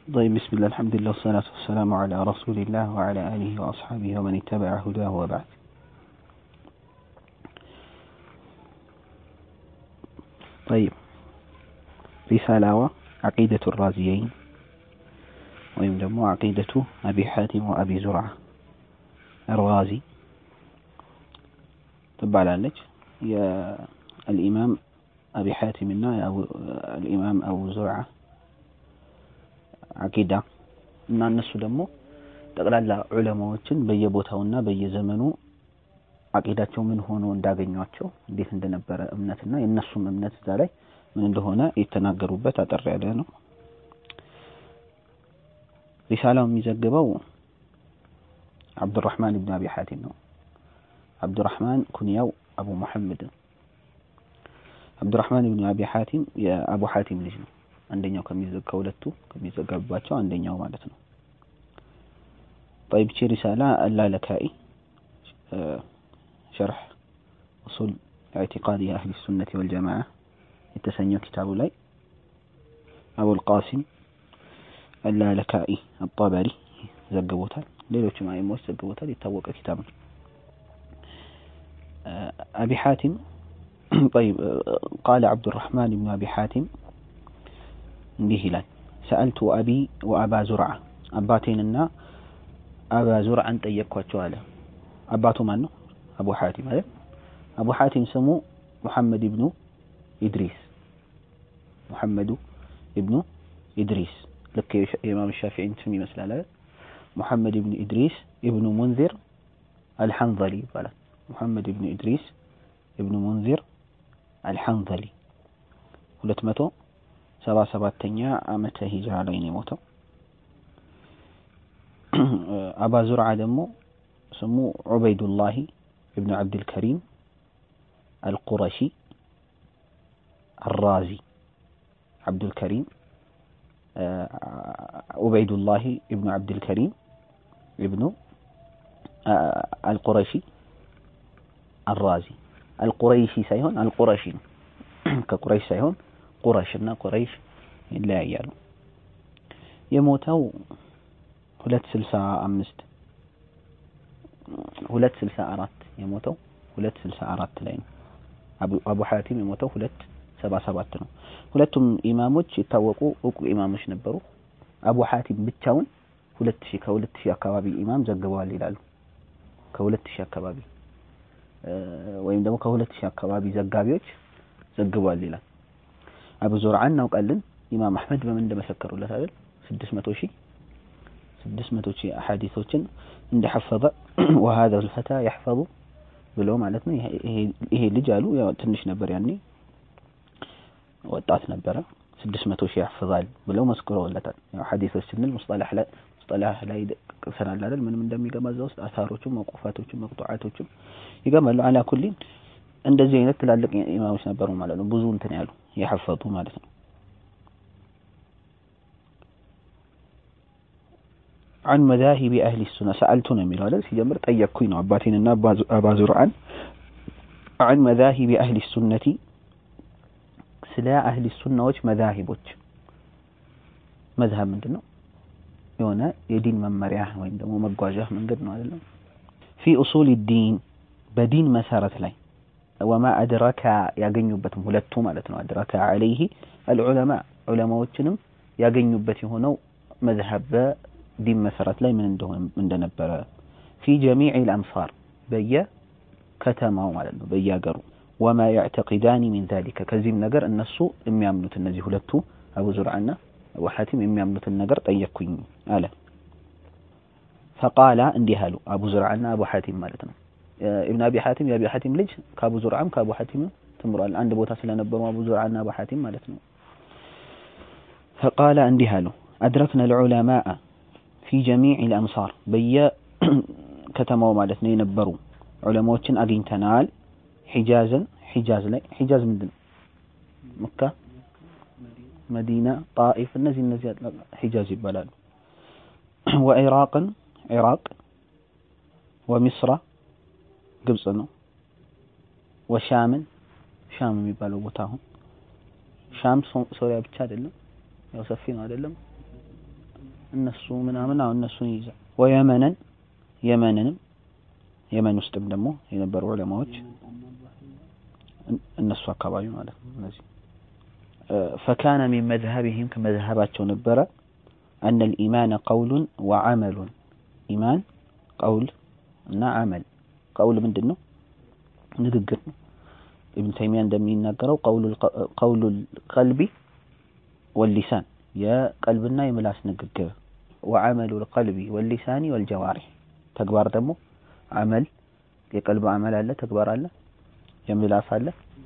طيب بسم الله الحمد لله والصلاة والسلام على رسول الله وعلى آله وأصحابه ومن اتبع هداه وبعد طيب رسالة عقيدة الرازيين ወይም ደግሞ አቂደቱ አቢ ሐቲም ወአቢ ዙርዓ አርጋዚ ትባላለች። የአልኢማም አቢ ሐቲም እና አልኢማም አቡ ዙርዓ አቂዳ እና እነሱ ደግሞ ጠቅላላ ዑለማዎችን በየቦታውና በየዘመኑ አቂዳቸው ምን ሆኖ እንዳገኟቸው እንዴት እንደነበረ እምነትና የእነሱም እምነት እዛ ላይ ምን እንደሆነ የተናገሩበት አጠር ያለ ነው። ሪሳላው የሚዘግበው አብዱራህማን ብን አቢ ሐቲም ነው። አብዱራህማን ኩንያው አቡ ሙሐመድ ነው። አብዱራህማን ብን አቢ ሐቲም የአቡ ሐቲም ልጅ ነው። አንደኛው ከሁለቱ ከሚዘገብባቸው አንደኛው ማለት ነው። طيب ቺ ሪሳላ አላለካኢ ሸርሕ ኡሱል ኢዕቲቃድ የአህሊ ሱነት ወልጀማዓ የተሰኘው ኪታቡ ላይ አቡል ቃሲም አላለካኢ አጣበሪ ዘግቦታል። ሌሎችም አይሞች ዘግቦታል። የታወቀ ኪታብ ነው። አቢ ሐቲም طيب قال عبد الرحمن بن أبي حاتم እንዲህ ይላል ሰአልቱ አቢ ወአባ ዙርዓ አባቴንና አባ ዙርዓን ጠየቅኳቸው አለ። አባቱ ማን ነው? አቡ ሐቲም አይደል? አቡ ሐቲም ስሙ ሙሐመድ ኢብኑ ኢድሪስ ሙሐመዱ ኢብኑ ኢድሪስ ልክ የኢማም ሻፊዒን ስም ይመስላል አይደል? ሙሐመድ ኢብኑ ኢድሪስ ኢብኑ ሙንዚር አልሐንዘሊ ይባላል። ሙሐመድ ኢብኑ ኢድሪስ ኢብኑ ሙንዚር አልሐንዘሊ ሁለት መቶ ሰባ ሰባተኛ ዓመተ ሂጅራ ላይ ነው የሞተው። አባ ዙርዓ ደግሞ ስሙ ዑበይዱላሂ ኢብኑ ዓብድልከሪም አልቁረሺ አራዚ ዓብዱልከሪም ዑበይዱላሂ ኢብኑ ዓብድልከሪም ኢብኑ አልቁረሺ አራዚ አልቁረይሺ ሳይሆን አልቁረሺ ነው። ከቁረይሽ ሳይሆን ቁረሽ እና ቁረይሽ ይለያያሉ። የሞተው ሁለት ስልሳ አምስት ሁለት ስልሳ አራት የሞተው ሁለት ስልሳ አራት ላይ ነው። አቡ ሐቲም የሞተው ሁለት ሰባ ሰባት ነው። ሁለቱም ኢማሞች የታወቁ እውቁ ኢማሞች ነበሩ። አቡ ሐቲም ብቻውን ሁለት ሺህ ከሁለት ሺህ አካባቢ ኢማም ዘግበዋል ይላሉ። ከሁለት ሺህ አካባቢ ወይም ደግሞ ከሁለት ሺህ አካባቢ ዘጋቢዎች ዘግቧል ይላል። አቡ ዙርዓ እናውቃለን። ኢማም አህመድ በምን እንደመሰከሩለት አይደል? ስድስት መቶ ሺህ ስድስት መቶ ሺህ አሐዲሶችን እንደሐፈዘ ወሀዛ ልፈታ ያሕፈዙ ብሎ ማለት ነው። ይሄ ልጅ አሉ ያው ትንሽ ነበር ያኔ ወጣት ነበረ። ስድስት መቶ ሺህ ያሕፍዛል ብለው መስክረውለታል። ያው ሐዲሶች ስንል ሙስጠላህ ላይ ሙስጠላህ ላይ ቅሰናል አይደል? ምንም እንደሚገባ እዛ ውስጥ አሳሮቹም መቁፋቶቹም መቅጡዓቶቹም ይገባሉ። አላ ኩሊን እንደዚህ አይነት ትላልቅ ኢማሞች ነበሩ ማለት ነው። ብዙ እንትን ያሉ የሐፈዙ ማለት ነው። አን መዛሂቢ አህሊ ሱና ሰአልቱ ነው የሚለው አይደል? ሲጀምር ጠየቅኩኝ ነው አባቴንና አባ ዙርዓን አን መዛሂቢ አህሊ ሱነቲ ስለ አህሊ ሱናዎች መዛሂቦች። መዝሀብ ምንድን ነው? የሆነ የዲን መመሪያ ወይም ደግሞ መጓዣ መንገድ ነው አይደለም? ፊ ኡሱል ዲን በዲን መሰረት ላይ ወማ አድረካ ያገኙበትም ሁለቱ ማለት ነው። አድረካ አለይህ አልዑለማ ዑለማዎችንም ያገኙበት የሆነው መዝሀብ በዲን መሰረት ላይ ምን እንደሆነ እንደነበረ ፊ ጀሚዕ ልአምሳር በየከተማው ማለት ነው በየሀገሩ ወማ ያዕተቂዳኒ ሚን ዛሊከ ከዚህም ነገር እነሱ የሚያምኑት እነዚህ ሁለቱ አቡ ዙርዓና አቡ ሐቲም የሚያምኑትን ነገር ጠየቅኩኝ አለ። ፈቃላ እንዲህ አሉ አቡ ዙርዓና አቡ ሐቲም ማለት ነው ኢብን አቢ ሐቲም የአቢ ሐቲም ልጅ ከአቡ ዙርዓም ከአቡ ሐቲም ትምሯል። አንድ ቦታ ስለነበሩ አቡ ዙርዓና አቡ ሐቲም ማለት ነው። ፈቃለ እንዲህ አሉ አድረክነ ልዑለማአ ፊ ጀሚዕ ልአምሳር በየከተማው ማለት ነው የነበሩ ዑለማዎችን አግኝተናል። ሒጃዝን ሒጃዝ ላይ ሒጃዝ ምንድን ነው? መካ፣ መዲና፣ ጣኢፍ እነዚህ እነዚህ ሒጃዝ ይባላሉ። ወኢራቅን ኢራቅ፣ ወሚስራ ግብጽ ነው። ወሻምን ሻም የሚባለው ቦታ አሁን ሻም ሶሪያ ብቻ አይደለም፣ ያው ሰፊ ነው አይደለም። እነሱ ምናምን አሁን እነሱን ይይዛል። ወየመነን የመንንም የመን ውስጥም ደግሞ የነበሩ ዑለማዎች እነሱ አካባቢ ማለት ነው። እነዚህ ፈካነ ሚን መዝሀቢሂም ከመዝሀባቸው ነበረ አነ ልኢማነ ቀውሉን ወዐመሉን ኢማን ቀውል እና አመል ቀውል ምንድን ነው? ንግግር ነው። ኢብን ተይሚያ እንደሚናገረው ቀውሉ ቀልቢ ወሊሳን የቀልብና የምላስ ንግግር ወዐመሉ ልቀልቢ ወሊሳኒ ወልጀዋሪህ ተግባር ደግሞ አመል የቀልብ አመል አለ፣ ተግባር አለ፣ የምላስ አለ፣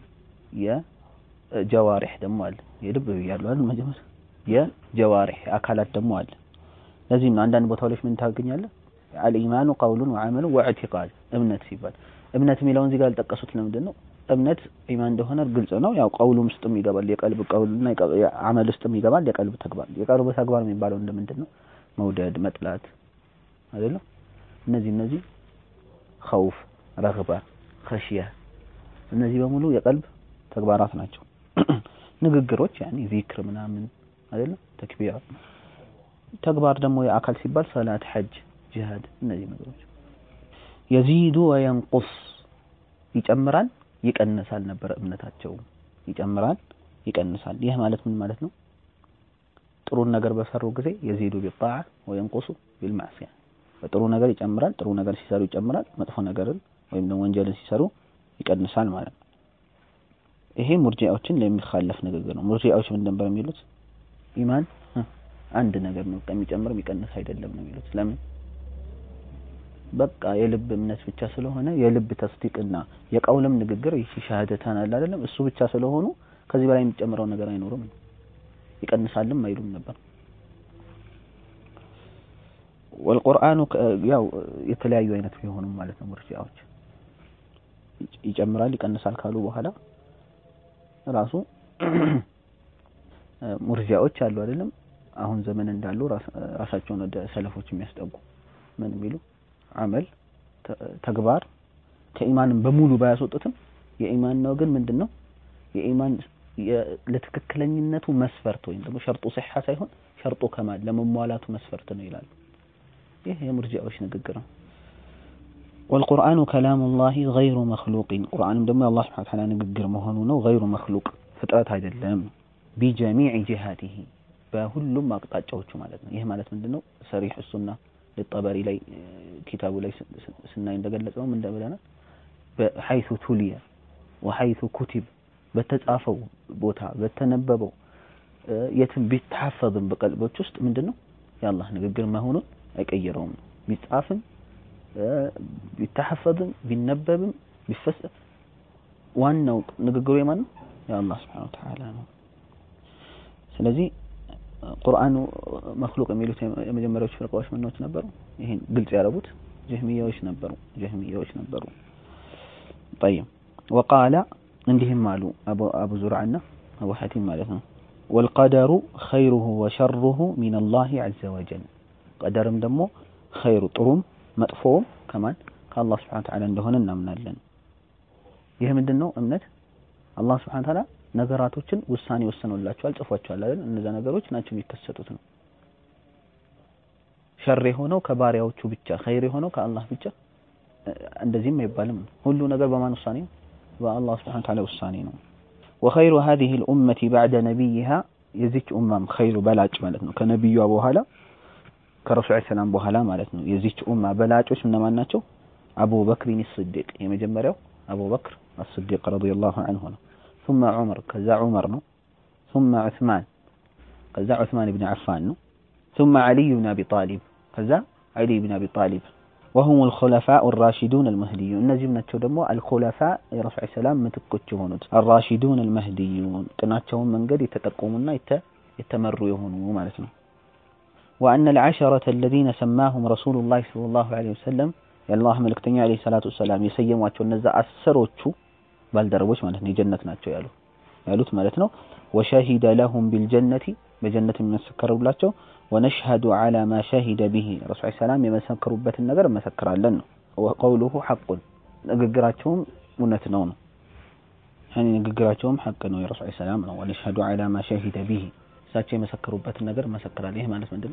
የጀዋሪህ ደግሞ አለ። የልብ ብያለሁ አይደል መጀመሪያ የጀዋሪህ አካላት ደግሞ አለ። ለዚህም ነው አንዳንድ ቦታዎች ምን ታገኛለህ? አልኢማኑ ቀውሉን ወዐመሉ ወዕቲቃድ እምነት ሲባል እምነት የሚለውን እዚህ ጋር ያልጠቀሱት ለምንድን ነው? እምነት ኢማን እንደሆነ ግልጽ ነው። ያው ቀውሉም ውስጥም ይገባል፣ የቀልብ ቀውልና አመል ውስጥም ይገባል፣ የቀልብ ተግባር። የቀልብ ተግባር የሚባለው እንደምንድን ነው? መውደድ፣ መጥላት አይደለም። እነዚህ እነዚህ ኸውፍ፣ ረግባ፣ ኸሽያ እነዚህ በሙሉ የቀልብ ተግባራት ናቸው። ንግግሮች ያኔ ዚክር ምናምን አይደለም። ተክቢር ተግባር ደግሞ የአካል ሲባል ሰላት፣ ሐጅ፣ ጂሃድ እነዚህ ነገሮች የዚዱ ወየንቁስ ይጨምራል ይቀንሳል ነበረ እምነታቸው። ይጨምራል ይቀንሳል። ይህ ማለት ምን ማለት ነው? ጥሩን ነገር በሰሩ ጊዜ የዚዱ ቢጣዓ ወየንቁሱ ቢልማዕሲያ በጥሩ ነገር ይጨምራል። ጥሩ ነገር ሲሰሩ ይጨምራል። መጥፎ ነገርን ወይም ደግሞ ወንጀልን ሲሰሩ ይቀንሳል ማለት ነው። ይሄ ሙርጂዓዎችን ለሚኻለፍ ንግግር ነው። ሙርጂዓዎች ምን ነበር የሚሉት? ኢማን አንድ ነገር ነው፣ የሚጨምር የሚቀንስ አይደለም ነው የሚሉት። ለምን? በቃ የልብ እምነት ብቻ ስለሆነ የልብ ተስዲቅና የቀውልም ንግግር ይህ ሻሃደታን አለ አይደለም እሱ ብቻ ስለሆኑ ከዚህ በላይ የሚጨምረው ነገር አይኖርም ይቀንሳልም አይሉም ነበር። ወልቁርአኑ ያው የተለያዩ አይነት ቢሆኑም ማለት ነው ሙርጂዓዎች ይጨምራል ይቀንሳል ካሉ በኋላ ራሱ ሙርጂዓዎች አሉ አይደለም አሁን ዘመን እንዳሉ ራሳቸውን ወደ ሰለፎች የሚያስጠጉ ምን የሚሉ አመል ተግባር ከኢማንም በሙሉ ባያስወጡትም የኢማን ነው ግን ምንድነው የኢማን ለትክክለኝነቱ መስፈርት ወይም ደግሞ ሸርጡ ሲሐ ሳይሆን ሸርጡ ከማል ለመሟላቱ መስፈርት ነው ይላሉ። ይህ የሙርጂዓዎች ንግግር ነው። ወልቁርአኑ ከላሙላሂ ገይሩ መክሉቂን ቁርአንም ደግሞ የአላህ ሱብሓነሁ ወተዓላ ንግግር መሆኑ ነው። ገይሩ መክሉቅ ፍጥረት አይደለም። ቢጀሚዕ ጂሃቲሂ በሁሉም አቅጣጫዎቹ ማለት ነው። ይህ ማለት ምንድነው? ሰሪሕ ሱና ለጠበሪ ላይ ኪታቡ ላይ ስናይ እንደገለጸው ምን እንደብለናል? በሐይሱ ቱሊየ ወሐይሱ ኩቲብ በተጻፈው ቦታ በተነበበው የትም ቢታፈዝም በቀልቦች ውስጥ ምንድነው የአላህ ንግግር መሆኑን አይቀይረውም። ቢጻፍም ቢታሐፈዝም ቢነበብም ቢፈስ ዋናው ንግግሩ የማን ነው? የአላህ ሱብሓነሁ ወተዓላ ነው። ስለዚህ ቁርአኑ መክሉቅ የሚሉት የመጀመሪያዎቹ ፍርቃዎች ምኖች ነበሩ? ይሄን ግልጽ ያደረጉት ጀህሚያዎች ነበሩ። ጀህሚያዎች ነበሩ። ጠይብ ወቃለ እንዲህም አሉ አቡ አቡ ዙርዓና አቡ ሐቲም ማለት ነው። ወልቀደሩ ኸይሩሁ ወሸሩሁ ሚነላሂ ዐዘ ወጀል ቀደርም ደግሞ ኸይሩ ጥሩም መጥፎውም ከማን ከአላህ ሱብሓነሁ ወተዓላ እንደሆነ እናምናለን። ይህ ምንድን ነው እምነት አላህ ሱብሓነሁ ወተዓላ ነገራቶችን ውሳኔ ወስኖላቸዋል፣ ጽፏቸዋል አይደል? እነዛ ነገሮች ናቸው የሚከሰቱት ነው። ሸር የሆነው ከባሪያዎቹ ብቻ፣ ኸይር የሆነው ከአላህ ብቻ እንደዚህም አይባልም። ሁሉ ነገር በማን ውሳኔ ነው? በአላህ ሱብሓነሁ ወተዓላ ውሳኔ ነው። ወኸይሩ ሀዚሂ ልኡመቲ ባዕደ ነቢይሃ የዚች ኡማም ኸይሩ በላጭ ማለት ነው ከነቢዩዋ በኋላ ከረሱል ሰላም በኋላ ማለት ነው። የዚች ኡማ በላጮች እነማን ናቸው? አቡበክሪን ስዲቅ የመጀመሪያው አቡበክር አስዲቅ ረዲየላሁ ዐንሁ ነው። ثم عمر ከዛ ዑመር ነው። ثم عثمان ከዛ ዑስማን ብን ዓፋን ነው። ثم علي بن أبي طالب ከዛ علي بن أبي طالب وهم الخلفاء الراشدون المهديون እነዚህም ናቸው ደግሞ الخلفاء የረሱል ሰላም ምትኮች የሆኑት الراشدون المهديون ቅናቸውን መንገድ የተጠቆሙና የተመሩ የሆኑ ማለት ነው። وأن العشرة الذين سماهم رسول الله صلى الله عليه وسلم የአላህ መልእክተኛ عليه الصلاة والسلام የሰየሟቸው እነዛ አስሮቹ ባልደረቦች ማለት ነው የጀነት ናቸው ያሉ ያሉት ማለት ነው። ወሸሂደ ለሁም ቢልጀነቲ በጀነት የሚመሰከሩላቸው ወነሽሀዱ ዐላ ማ ሸሂደ ቢሂ ረሱል ሰላም የመሰከሩበትን ነገር እመሰክራለን ነው። ወቀውሉሁ ሐቁን ንግግራቸውም እውነት ነው ነው ያኔ ንግግራቸውም ሐቅ ነው የረሱል ሰላም ነው። ወነሽሀዱ ዐላ ማ ሸሂደ ቢሂ እሳቸው የመሰከሩበትን ነገር እመሰክራለን። ይህ ማለት ምንድን ነው?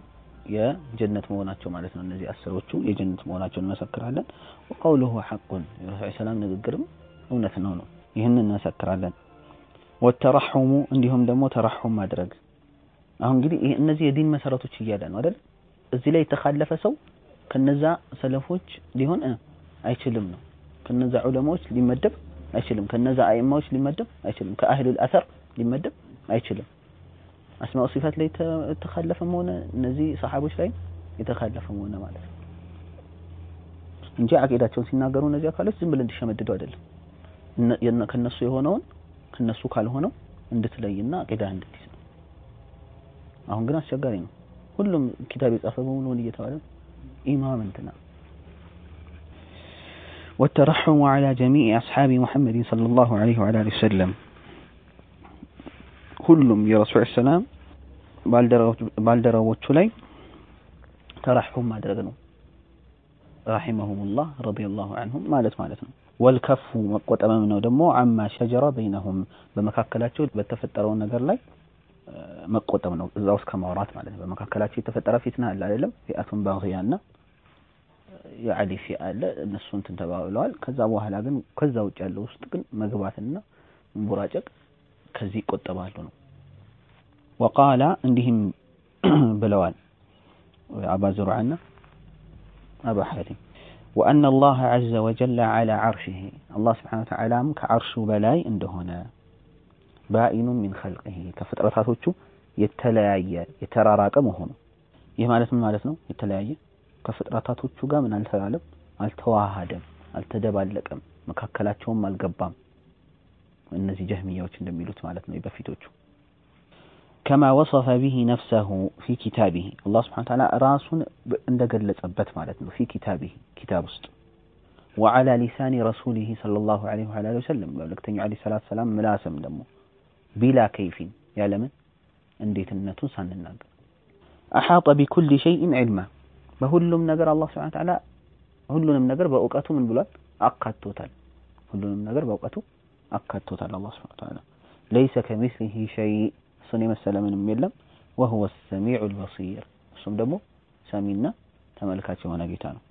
የጀነት መሆናቸው ማለት ነው። እነዚህ አስሮቹ የጀነት መሆናቸውን እንመሰክራለን። ወቀውሉሁ ሐቁን የረሱል ሰላም ንግግርም እውነት ነው ነው ይህንን እንመሰክራለን። ወተረሑሙ እንዲሁም ደግሞ ተረሑም ማድረግ አሁን እንግዲህ ይሄ እነዚህ የዲን መሰረቶች እያለ ነው አይደል? እዚህ ላይ የተካለፈ ሰው ከነዛ ሰለፎች ሊሆን አይችልም ነው። ከነዛ ዑለማዎች ሊመደብ አይችልም። ከነዛ አይማዎች ሊመደብ አይችልም። ከአህሉል አሰር ሊመደብ አይችልም። አስማኡ ሲፋት ላይ የተካለፈም ሆነ እነዚህ ሰሓቦች ላይ የተካለፈም ሆነ ማለት ነው እንጂ አቂዳቸውን ሲናገሩ እነዚህ አካሎች ዝም ብለን እንዲሸመድዱ አይደለም። ከነሱ የሆነውን ከነሱ ካልሆነው እንድትለይና አቂዳ እንድትይዝ ነው። አሁን ግን አስቸጋሪ ነው። ሁሉም ኪታብ የጻፈ በሙሉ ምን እየተባለ ኢማም እንትና والترحم على جميع أصحاب محمد صلى الله عليه وعلى آله وسلم ሁሉም የረሱል ሰላም ባልደረቦቹ ላይ ተረሑም ማድረግ ነው። ረሒመሁሙላህ ረዲየላሁ ዐንሁም ማለት ማለት ነው። ወልከፉ መቆጠብም ነው ደግሞ አማ ሸጀረ በይነሁም በመካከላቸው በተፈጠረው ነገር ላይ መቆጠብ ነው። እዛ ውስጥ ከማውራት ማለት ነው። በመካከላቸው የተፈጠረ ፊትና አለ አይደለም? ፊአቱን ባግያና የአሊ ፊአ አለ። እነሱ እንትን ተባብለዋል። ከዛ በኋላ ግን ከዛ ውጭ ያለው ውስጥ ግን መግባትና መንቦራጨቅ ከዚህ ይቆጠባሉ ነው። ወቃላ እንዲህም ብለዋል አባ ዙርዓና አባ ሐቲም ወአነ አላህ ዐዘ ወጀለ ዐላ ዐርሺሂ አላህ ስብሓነሁ ወተዓላም ከዐርሹ በላይ እንደሆነ ባኢኑን ሚን ኸልቂሂ ከፍጥረታቶቹ የተለያየ የተራራቀ መሆኑ ይህ ማለት ምን ማለት ነው? የተለያየ ከፍጥረታቶቹ ጋር ምን አልተላለም፣ አልተዋሃደም፣ አልተደባለቀም፣ መካከላቸውም አልገባም። እነዚህ ጀህሚያዎች እንደሚሉት ማለት ነው በፊቶቹ ከማ ወሰፈ ቢሂ ነፍሰሁ ፊ ኪታቢሂ አላህ ስብሐነሁ ወተዓላ ራሱን እንደገለጸበት ማለት ነው ፊ ኪታቢሂ ኪታብ ውስጥ ወዐላ ሊሳኒ ረሱሊሂ ሰለላሁ ዐለይሂ ወዐሊሂ ወሰለም መልእክተኛው ዐለይሂ ሰላቱ ወሰላም ምላስም ደግሞ ቢላ ከይፊን ያለምን እንዴትነቱን ሳንናገር አሓጠ ቢኩሊ ሸይኢን ዒልማ በሁሉም ነገር አላህ ስብሐነሁ ወተዓላ ሁሉንም ነገር በእውቀቱ ምን ብሏል አካቶታል ሁሉንም ነገር በእውቀቱ አካቶታል አላህ ስብሐነሁ ወተዓላ ለይሰ ከሚስሊሂ ሸይ እሱን የመሰለ ምንም የለም ወሁወ ሰሚዑል በሲር እሱም ደግሞ ሰሚና ተመልካች የሆነ ጌታ ነው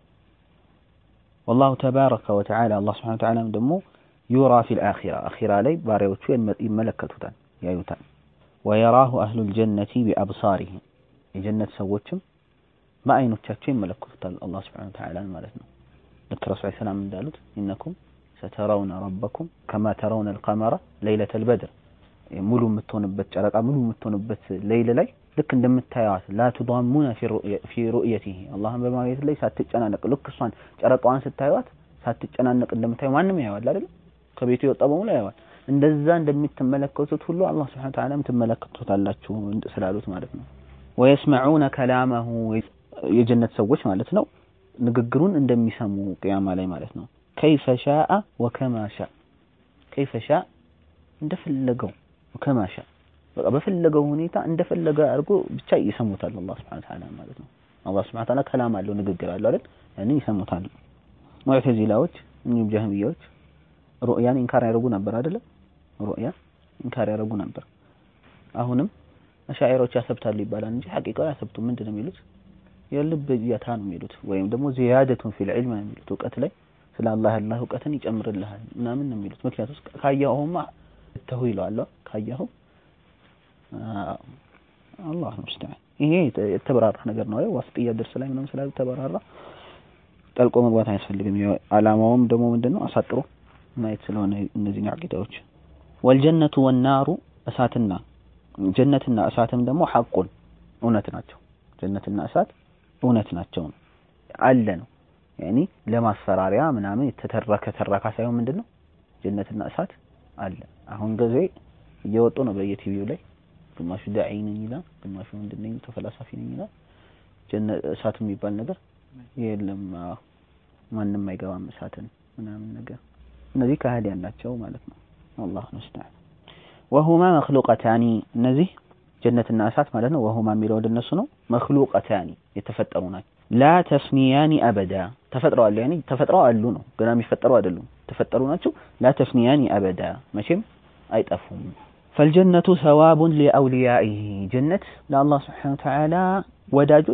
ወላሁ ተባረከ ወተዓላ አላህ ስብሐነሁ ወተዓላም ደግሞ ዩራ ፊል አኺራ አኺራ ላይ ባሪያዎቹ ይመለከቱታል ያዩታል ወየራሁ አህሉል ጀነቲ ቢአብሳሪሂም የጀነት ሰዎችም በአይኖቻቸው ይመለከቱታል አላህ ስብሐነሁ ወተዓላ ማለት ነው ልክ ረሱል ሰላም እንዳሉት ኢነኩም ሰተረውነ ረበኩም ከማ ተረውነ አልቀመረ ለይለተል በድር ሙሉ የምትሆንበት ጨረቃ ሙሉ የምትሆንበት ሌይል ላይ ልክ እንደምታዩት ላ ቱዳሙነ ፊ ሩእየቲሂ አላህን በማየት ላይ ሳትጨናነቅ ልክ እሷን ጨረቃዋን ስታዩት ሳትጨናነቅ እንደምታዩ ማንም ያየዋል አይደል? ከቤቱ የወጣ በሙሉ ያየዋል። እንደዛ እንደምትመለከቱት ሁሉ አላህ ሱብሓነሁ ወተዓላም ትመለከቱታላችሁ ስላሉት ማለት ነው። ወየስመዑነ ከላመሁ የጀነት ሰዎች ማለት ነው ንግግሩን እንደሚሰሙ ቅያማ ላይ ማለት ነው። ከይፈ ሻአ ወከማ ሻ ከይፈ ሻ እንደፈለገው ወከማ ሻ በቃ በፈለገው ሁኔታ እንደፈለገ አድርጎ ብቻ ይሰሙታል አላህ ሱብሓነሁ ወተዓላ ማለት ነው። አላህ ሱብሓነሁ ወተዓላ ከላም አለው ንግግር አለው አይደል? ያንን ይሰሙታል። ሙዕተዚላዎች እንዲሁም ጀህሚያዎች ሩእያን ኢንካር ያደርጉ ነበር አይደለም? ሩእያ ኢንካር ያደርጉ ነበር። አሁንም አሻዒሮች ያሰብታሉ ይባላል እንጂ ሐቂቃው ያሰብቱ ምንድን ነው የሚሉት? የልብ እይታ ነው የሚሉት ወይም ደግሞ ዚያደቱን ፊል ዒልም ነው የሚሉት እውቀት ላይ ስለ አላህ ያላህ እውቀትን ይጨምርልሃል ምናምን ነው የሚሉት። ምክንያቱም ካየኸውማ ተሁ ይለዋል ካየኸው አላህ ሙስተዓን ይሄ የተበራራ ነገር ነው አይደል? ዋስጥያ ደርስ ላይ ምናምን ስላሉ ተበራራ ጠልቆ መግባት አያስፈልግም። አላማውም ደግሞ ምንድነው አሳጥሮ ማየት ስለሆነ እነዚህ አቂዳዎች ወልጀነቱ ወናሩ እሳትና ጀነትና እሳትም ደግሞ ሐቁን እውነት ናቸው። ጀነትና እሳት እውነት ናቸው ነው አለ ነው ያኒ ለማስፈራሪያ ምናምን የተተረከ ተረካ ሳይሆን ምንድነው ጀነትና እሳት አለ። አሁን ጊዜ እየወጡ ነው በየቲቪው ላይ ግማሹ ዳዒ ነኝ ይላል፣ ግማሹ ምንድን ነኝ ተፈላሳፊ ነኝ ይላል። ጀነት እሳት የሚባል ነገር የለም፣ ማንም አይገባም እሳትን ምናምን ነገር። እነዚህ ከሃዲያን ናቸው ማለት ነው። አላህ ሙስተዓን። ወሁማ መክሉቀታኒ እነዚህ ጀነትና እሳት ማለት ነው። ወሁማ የሚለው ወደ እነሱ ነው። መክሉቀታኒ የተፈጠሩ ናቸው። ላ ተፍኒያኒ አበዳ ተፈጥረዋል። ያኒ ተፈጥረው አሉ ነው፣ ገና የሚፈጠሩ አይደሉም። ተፈጠሩ ናቸው። ላ ተፍኒያኒ አበዳ መቼም አይጠፉም። ፈልጀነቱ ሰዋቡን ሊአውሊያኢሂ ጀነት ለአላህ ስብሓነሁ ወተዓላ ወዳጆች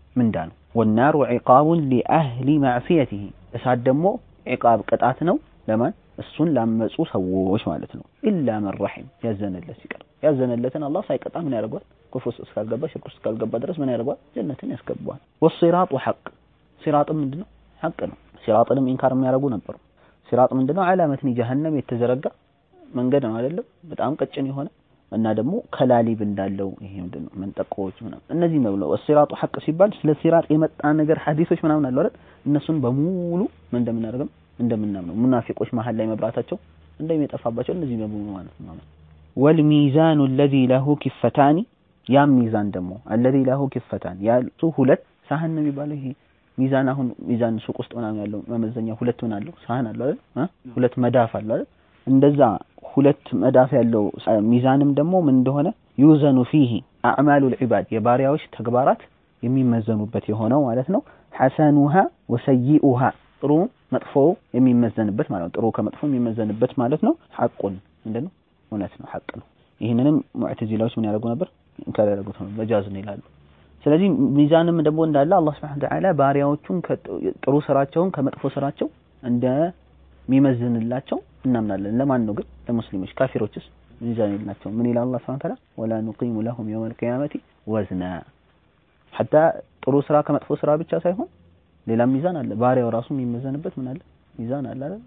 ምንዳ ነው። ወናሩ ዒቃቡን ሊአህሊ ማዕሲየቲሂ እሳት ደግሞ ዒቃብ ቅጣት ነው ለማን እሱን ላመፁ ሰዎች ማለት ነው። ኢላ መን ረሒም ያዘነለት ሲቀር ያዘነለትን አላህ ሳይቀጣ ምን ያደርገዋል? ኩፍር ውስጥ እስካልገባ ሽርክ ውስጥ እስካልገባ ድረስ ምን ያደርገዋል? ጀነትን ያስገባዋል። ወሲራጡ ሐቅ ሲራጥም ምንድነው? ሐቅ ነው። ሲራጥንም ኢንካር የሚያደርጉ ነበሩ። ሲራጥ ምንድነው? አላ መትኒ ጀሀነም የተዘረጋ መንገድ ነው አይደለም? በጣም ቀጭን የሆነ እና ደግሞ ከላሊብ እንዳለው ይሄ ምንድነው መንጠቆዎች ምናምን እነዚህ ነው ብለው ሲራጡ ሐቅ ሲባል ስለ ሲራጥ የመጣ ነገር ሐዲሶች ምናምን አሉ አይደል? እነሱን በሙሉ ምን እንደምናደርገው እንደምናምነው ሙናፊቆች መሀል ላይ መብራታቸው እንደሚጠፋባቸው እነዚህ በሙሉ ማለት ነው። ወልሚዛኑ አለዚ ለሁ ኪፈታኒ ያም ሚዛን ደግሞ አለዚ ለሁ ኪፈታን ያሉ ሁለት ሳህን ነው የሚባለው ይሄ ሚዛን አሁን ሚዛን ሱቅ ውስጥ ምናምን ያለው መመዘኛ ሁለት ምን አለው ሳህን አለው አይደል ሁለት መዳፍ አለው አይደል እንደዛ ሁለት መዳፍ ያለው ሚዛንም ደግሞ ምን እንደሆነ ዩዘኑ ፊሂ አዕማሉል ዒባድ የባሪያዎች ተግባራት የሚመዘኑበት የሆነው ማለት ነው ሐሰኑሃ ወሰይኡሃ ጥሩ መጥፎ የሚመዘንበት ማለት ነው ጥሩ ከመጥፎ የሚመዘንበት ማለት ነው ሐቁን ምንድነው እውነት ነው ሐቅ ነው ይህንንም ሙዕተዚላዎች ምን ያደርጉ ነበር እንካር ያደርጉት ነው መጃዝ ነው ይላሉ ስለዚህ ሚዛንም ደግሞ እንዳለ አላህ Subhanahu Wa Ta'ala ባሪያዎቹን ጥሩ ስራቸውን ከመጥፎ ስራቸው እንደሚመዝንላቸው እናምናለን ለማን ነው ግን ለሙስሊሞች ካፊሮችስ ሚዛን የላቸውም ምን ይላል አላህ Subhanahu Wa Ta'ala ወላ ኑቂሙ ለሁም የውመል ቂያመቲ ወዝና ሐታ ጥሩ ስራ ከመጥፎ ስራ ብቻ ሳይሆን ሌላ ሚዛን አለ ባሪያው ራሱ የሚመዘንበት ምን አለ ሚዛን አለ አይደል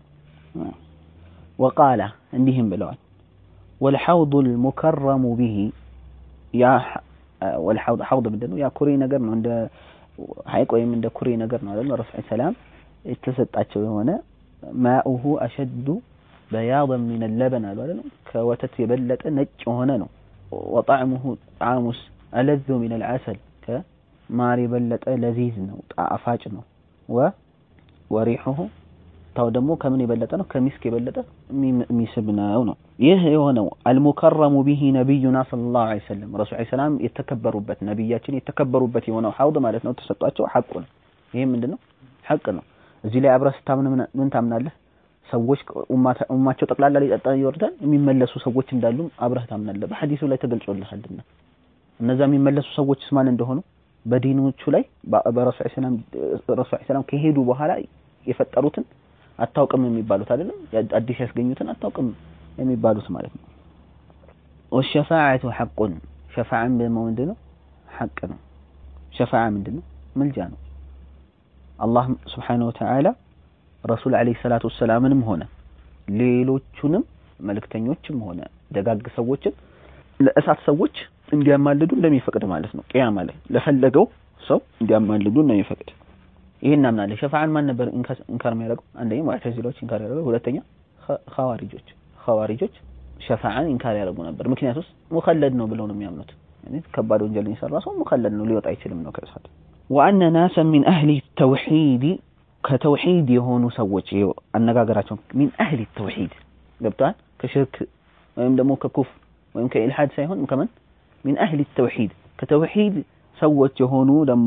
ወቃላ እንዲህም ብለዋል ወልሐውዱ ልሙከረሙ ቢሂ ያ ወልሐውድ ሐውድ ምንድን ነው ያ ኩሬ ነገር ነው እንደ ሐይቅ ወይም እንደ ኩሬ ነገር ነው አይደል ረሱል ሰላም የተሰጣቸው የሆነ ማኡሁ አሸዱ በያضን ሚን ለበን አሉ አይደል ከወተት የበለጠ ነጭ የሆነ ነው ወጣዕሙሁ ጣዕሙስ አለዙ ሚን አልዓሰል ከማር የበለጠ ለዚዝ ነው ጣፋጭ ነው ወ ወሪሑሁ ታው ደግሞ ከምን የበለጠ ነው ከሚስክ የበለጠ የሚስብ ነው ነው ይህ የሆነው አልሙከረሙ ቢሂ ነቢዩና ሰለላሁ ዐለይሂ ወሰለም ረሱል ዐለይሂ ሰላም የተከበሩበት ነቢያችን የተከበሩበት የሆነው ሐውድ ማለት ነው ተሰጧቸው ሐቁ ነው ይሄ ምንድነው ሐቅ ነው እዚህ ላይ አብረህ ስታምን ምን ታምናለህ ሰዎች ኡማቸው ጠቅላላ ሊጠጣ ይወርዳል የሚመለሱ ሰዎች እንዳሉ አብረህ ታምናለህ በሐዲሱ ላይ ተገልጾልሃልና እነዛ የሚመለሱ ሰዎችስ ማን እንደሆኑ በዲኖቹ ላይ በረሱል ሰላም ረሱል ሰላም ከሄዱ በኋላ የፈጠሩትን አታውቅም የሚባሉት አይደለም አዲስ ያስገኙትን አታውቅም የሚባሉት ማለት ነው ወሸፋዓቱ ሐቁን ሸፋዓን ደግሞ ምንድነው ሐቅ ነው ሸፋዓ ምንድነው ምልጃ ነው አላህ ስብሓነሁ ወተዓላ ረሱል ዓለይሂ ሰላቱ ወሰላምንም ሆነ ሌሎቹንም መልእክተኞችም ሆነ ደጋግ ሰዎችን ለእሳት ሰዎች እንዲያማልዱ እንደሚፈቅድ ማለት ነው ቅያማ ላይ ለፈለገው ሰው እንዲያማልዱ እንደሚፈቅድ ይሄን እናምናለን ሸፋዓን ማን ነበር እንካር የሚያደርገው አንደኛ ሙዕተዚላዎች እንካር ያደርገው ሁለተኛ ኸዋሪጆች ኸዋሪጆች ሸፋዓን እንካር ያደርጉ ነበር ምክንያቱስ ሙኸለድ ነው ብለው ነው የሚያምኑት ያኔ ከባድ ወንጀል የሰራ ሰው ሙኸለድ ነው ሊወጣ አይችልም ነው ከእሳት ወአነ ናሰን ሚን አህሊ ተውሂድ ከተውሂድ የሆኑ ሰዎች ይሄ አነጋገራቸው ሚን አህሊ ተውሂድ ገብቷል ከሽርክ ወይም ደግሞ ከኩፍር ወይም ከኢልሃድ ሳይሆን ከምን ሚን አህሊ ተውሂድ ከተውሂድ ሰዎች የሆኑ ደግሞ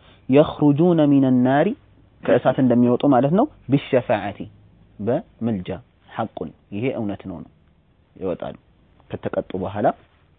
የኽሩጁነ ሚነ ናሪ ከእሳት እንደሚወጡ ማለት ነው ቢሸፋዓቲ በምልጃ ሐቁን ይሄ እውነት ነው ነው ይወጣሉ ከተቀጡ በኋላ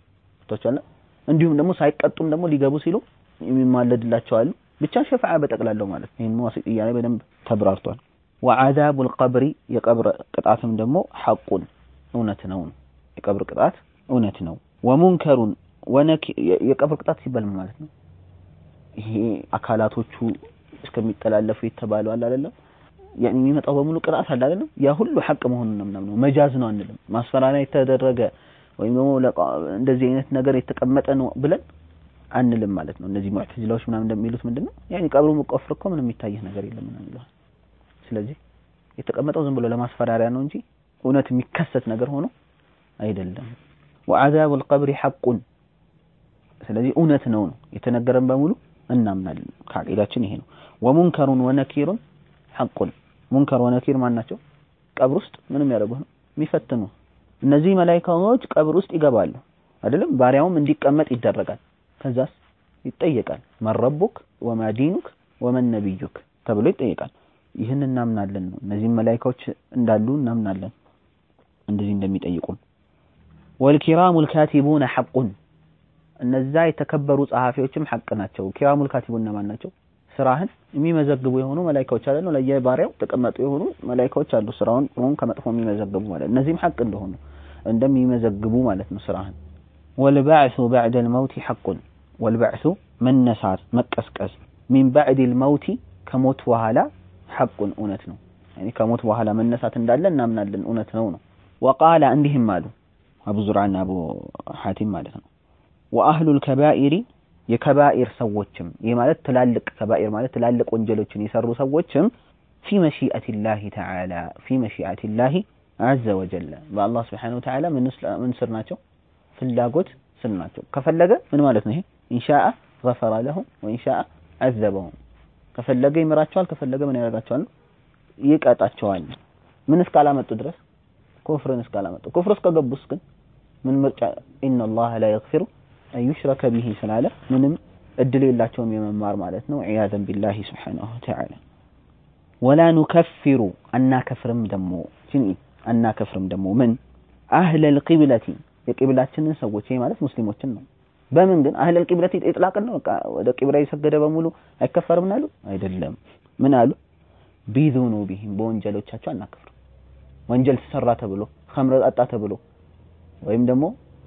ተቻለ እንዲሁም ደግሞ ሳይቀጡም ደግሞ ሊገቡ ሲሉ የሚማለድላቸው አሉ ብቻ ሸፋዓ በጠቅላላው ማለት ነው ይሄን ዋሲጥያ ላይ በደንብ ተብራርቷል ወዓዛቡ ልቀብሪ የቀብር ቅጣትም ደግሞ ሐቁን እውነት ነው የቀብር ቅጣት እውነት ነው ወሙንከሩን ወነኪ የቀብር ቅጣት ሲባል ማለት ነው ይሄ አካላቶቹ እስከሚጠላለፉ የተባለው አለ አይደለም ያኔ የሚመጣው በሙሉ ቅጣት አለ አይደለም ያ ሁሉ ሐቅ መሆኑን ነው ምናምን መጃዝ ነው አንልም ማስፈራሪያ የተደረገ ወይም ደግሞ እንደዚህ አይነት ነገር የተቀመጠ ነው ብለን አንልም ማለት ነው እነዚህ ሙዕተዚላዎች ምናምን እንደሚሉት ምንድነው ያኔ ቀብሩ መቆፈር እኮ ምንም የሚታየህ ነገር የለም ምናምን ይላል ስለዚህ የተቀመጠው ዝም ብሎ ለማስፈራሪያ ነው እንጂ እውነት የሚከሰት ነገር ሆኖ አይደለም ወዓዛቡ القبر ሐቁን ስለዚህ እውነት ነው ነው የተነገረን በሙሉ እናምናለን ከአቂዳችን ይሄ ነው ወሙንከሩን ወነኪሩን ሐቁን ሙንከር ወነኪር ማን ናቸው ቀብር ውስጥ ምንም ያደርጉ ነው የሚፈትኑ እነዚህ መላኢካዎች ቀብር ውስጥ ይገባሉ አይደለም ባሪያውም እንዲቀመጥ ይደረጋል ከዛስ ይጠየቃል መረቡክ ወማ ዲኑክ ወመን ነቢዩክ ተብሎ ይጠየቃል ይህን እናምናለን ነው እነዚህም መላኢካዎች እንዳሉ እናምናለን እንደዚህ እንደሚጠይቁን ወልኪራሙ ልካቲቡነ ሐቁን እነዛ የተከበሩ ጸሐፊዎችም ሐቅ ናቸው። ኪራሙል ካቲቡን እነማን ናቸው? ስራህን የሚመዘግቡ የሆኑ መላኢካዎች አይደሉ? ለየባሪያው ተቀመጡ የሆኑ መላኢካዎች አሉ፣ ስራውን ጥሩን ከመጥፎ የሚመዘግቡ ማለት እነዚህም ሐቅ እንደሆኑ እንደሚመዘግቡ ማለት ነው ስራህን። ወልባዕሱ በዕደል መውቲ ሐቁን ወልባዕሱ መነሳት መቀስቀስ ሚን ባዕድል መውቲ ከሞት በኋላ ሐቁን እውነት ነው። ያኒ ከሞት በኋላ መነሳት እንዳለ እናምናለን፣ እውነት ነው ነው። ወቃለ እንዲህም አሉ አቡ ዙርዓና አቡ ሐቲም ማለት ነው። ወአህሉል ከባኢሪ የከባኢር ሰዎችም ይህ ማለት ትላልቅ ከባኢር ማለት ትላልቅ ወንጀሎችን የሰሩ ሰዎችም ፊ መሺአቲላሂ ተዓላ ፊ መሺአቲላሂ ዐዘ ወጀለ በአላህ ስብሓነሁ ወተዓላ ምን ስር ናቸው? ፍላጎት ስር ናቸው። ከፈለገ ምን ማለት ነው ይሄ? ኢንሻአ ገፈረ ለሁም ወኢንሻአ ዐዘበሁም ከፈለገ ይምራቸዋል፣ ከፈለገ ምን ያደርጋቸዋል? ይቀጣቸዋል። ምን እስካላመጡ ድረስ ኩፍርን እስካላመጡ ኩፍር እስከገቡስ ግን ምን ምርጫ ኢነላህ ላ የግፊሩ አን ዩሽረከ ቢሂ ስላለ ምንም እድል የላቸውም የመማር ማለት ነው። ዒያዘን ቢላሂ ስብሓነሁ ወተዓላ ወላ ኑከፊሩ አናከፍርም ደሞ አናከፍርም ደሞ ምን አህለል ቂብለቲ የቂብላችንን ሰዎች ይሄ ማለት ሙስሊሞችን ነው። በምን ግን አህለል ቂብለቲ ኢጥላቅን ነው። በቃ ወደ ቂብላ የሰገደ በሙሉ አይከፈርም አሉ? አይደለም። ምን አሉ? ቢዙኑቢሂም በወንጀሎቻቸው አናከፍርም። ወንጀል ተሰራ ተብሎ ኸምር ጠጣ ተብሎ ወይም ደግሞ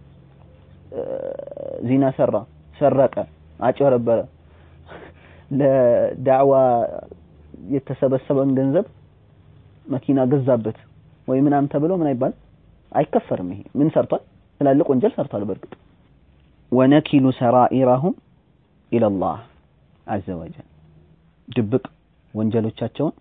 ዚና ሰራ፣ ሰረቀ፣ አጭበረበረ ለዳዕዋ የተሰበሰበን ገንዘብ መኪና ገዛበት ወይ ምናምን ተብሎ ምን አይባል አይከፈርም። ይሄ ምን ሰርቷል? ትላልቅ ወንጀል ሰርቷል። በእርግጥ ወነኪሉ ሰራኢረሁም ኢለላህ አዘ ወጀል ድብቅ ወንጀሎቻቸውን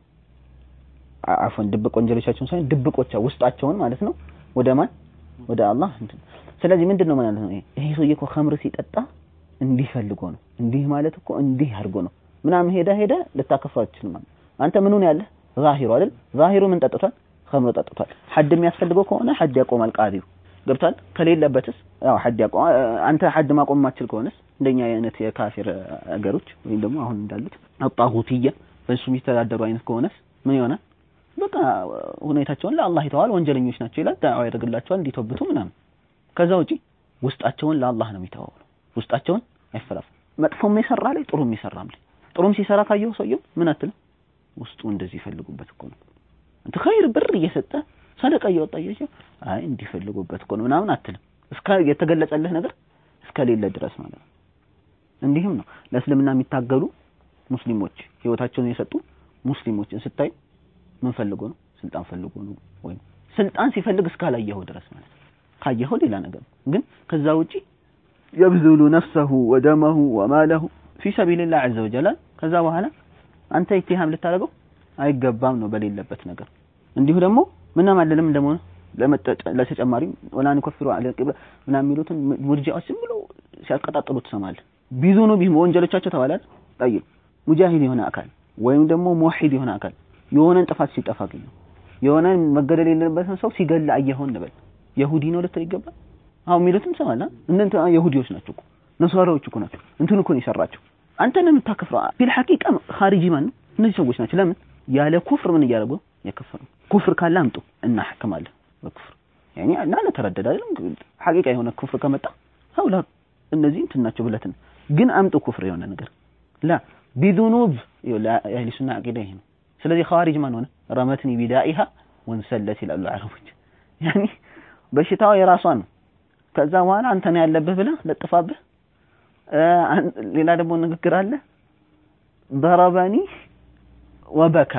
አፎን ድብቅ ወንጀሎቻቸውን ሳይሆን ድብቆቻ ውስጣቸውን ማለት ነው ወደ ማን ወደ አላህ ስለዚህ ምንድን ነው ማለት ነው ይሄ ሰውዬ እኮ ኸምር ሲጠጣ እንዲህ ፈልጎ ነው እንዲህ ማለት እኮ እንዲህ አድርጎ ነው ምናምን ሄደ ሄደ ልታከፍረው አትችልም ማለት አንተ ምኑን ያለህ ዛሂሩ አይደል ዛሂሩ ምን ጠጥቷል ኸምር ጠጥቷል ሐድ የሚያስፈልገው ከሆነ ሐድ ያቆማል ቃዲው ገብቷል ከሌለበትስ ያው ሐድ ያቆም አንተ ሐድ ማቆም ማትችል ከሆነስ እንደኛ አይነት የካፊር አገሮች ወይም ደግሞ አሁን እንዳሉት አጣሁትያ በእሱ የሚተዳደሩ አይነት ከሆነስ ምን ይሆናል በቃ ሁኔታቸውን ለአላህ ይተዋል ወንጀለኞች ናቸው ይላል ዳዕዋ ያደርግላቸዋል እንዲተብቱ ምናምን ከዛ ውጪ ውስጣቸውን ለአላህ ነው የሚተዋው ውስጣቸውን አይፈላፍ መጥፎም የሰራ ላይ ጥሩም የሰራም ላይ ጥሩም ሲሰራ ካየው ሰውየው ምን አትልም ውስጡ እንደዚህ ይፈልጉበት እኮ ነው አንተ ኸይር ብር እየሰጠ ሰደቃ እያወጣ እያየ አይ እንዲፈልጉበት እኮ ነው ምናምን አትልም እስከ የተገለጸልህ ነገር እስከሌለ ድረስ ማለት ነው እንዲህም ነው ለእስልምና የሚታገሉ ሙስሊሞች ህይወታቸውን የሰጡ ሙስሊሞችን ስታይ ምን ፈልጎ ነው ስልጣን ፈልጎ ነው ወይም ስልጣን ሲፈልግ እስካላየኸው ድረስ ማለት ነው ካየኸው ሌላ ነገር ግን ከዛ ውጪ የብዙሉ ነፍሰሁ ወደመሁ ወማለሁ ፊ ሰቢልላህ ዐዘ ወጀል ከዛ በኋላ አንተ ኢትሃም ልታደርገው አይገባም ነው በሌለበት ነገር እንዲሁ ደግሞ ምንም አይደለም ደግሞ ለተጨማሪ ወላ ንከፍሩ አለ ቂብላ ምናምን የሚሉትን ሙርጂዎች ዝም ብሎ ሲያቀጣጥሉ ትሰማለህ ቢዙኑ ቢህም ወንጀሎቻቸው ተባላል ጠይብ ሙጃሂድ የሆነ አካል ወይም ደግሞ ሙወሂድ የሆነ አካል የሆነን ጥፋት ሲጠፋ አገኘው የሆነን መገደል የሌለበትን ሰው ሲገል አየኸው እንበል የሁዲ ነው ልትል ይገባል አሁን የሚሉትን ሰማላ እነንተ የሁዲዎች ናቸው እኮ ነሷራዎች እኮ ናቸው እንትን እኮ ነው የሰራቸው አንተ ነው የምታከፍረው ፊል ሐቂቃ ኻሪጂ ማን ነው እነዚህ ሰዎች ናቸው ለምን ያለ ኩፍር ምን እያደረጉ የከፈሩ ኩፍር ካለ አምጡ እናሕክማለን በኩፍር ያኒ እና ለተረደደ አይደለም ሐቂቃ የሆነ ኩፍር ከመጣ ሀውላ እነዚህ እንትን ናቸው ብለትን ግን አምጡ ኩፍር የሆነ ነገር ላ ቢዱኑብ የአህሊ ሱና አቂዳ ይሄ ነው ስለዚህ ኻሪጅ ማን ሆነ ረመትኒ ቢዳኢሃ ወንሰለት ይላሉ አረቦች ያኒ በሽታው የራሷ ነው ከዛ በኋላ አንተ ነው ያለብህ ብለህ ለጥፋብህ ሌላ ደግሞ ንግግር አለ ضربني ወበካ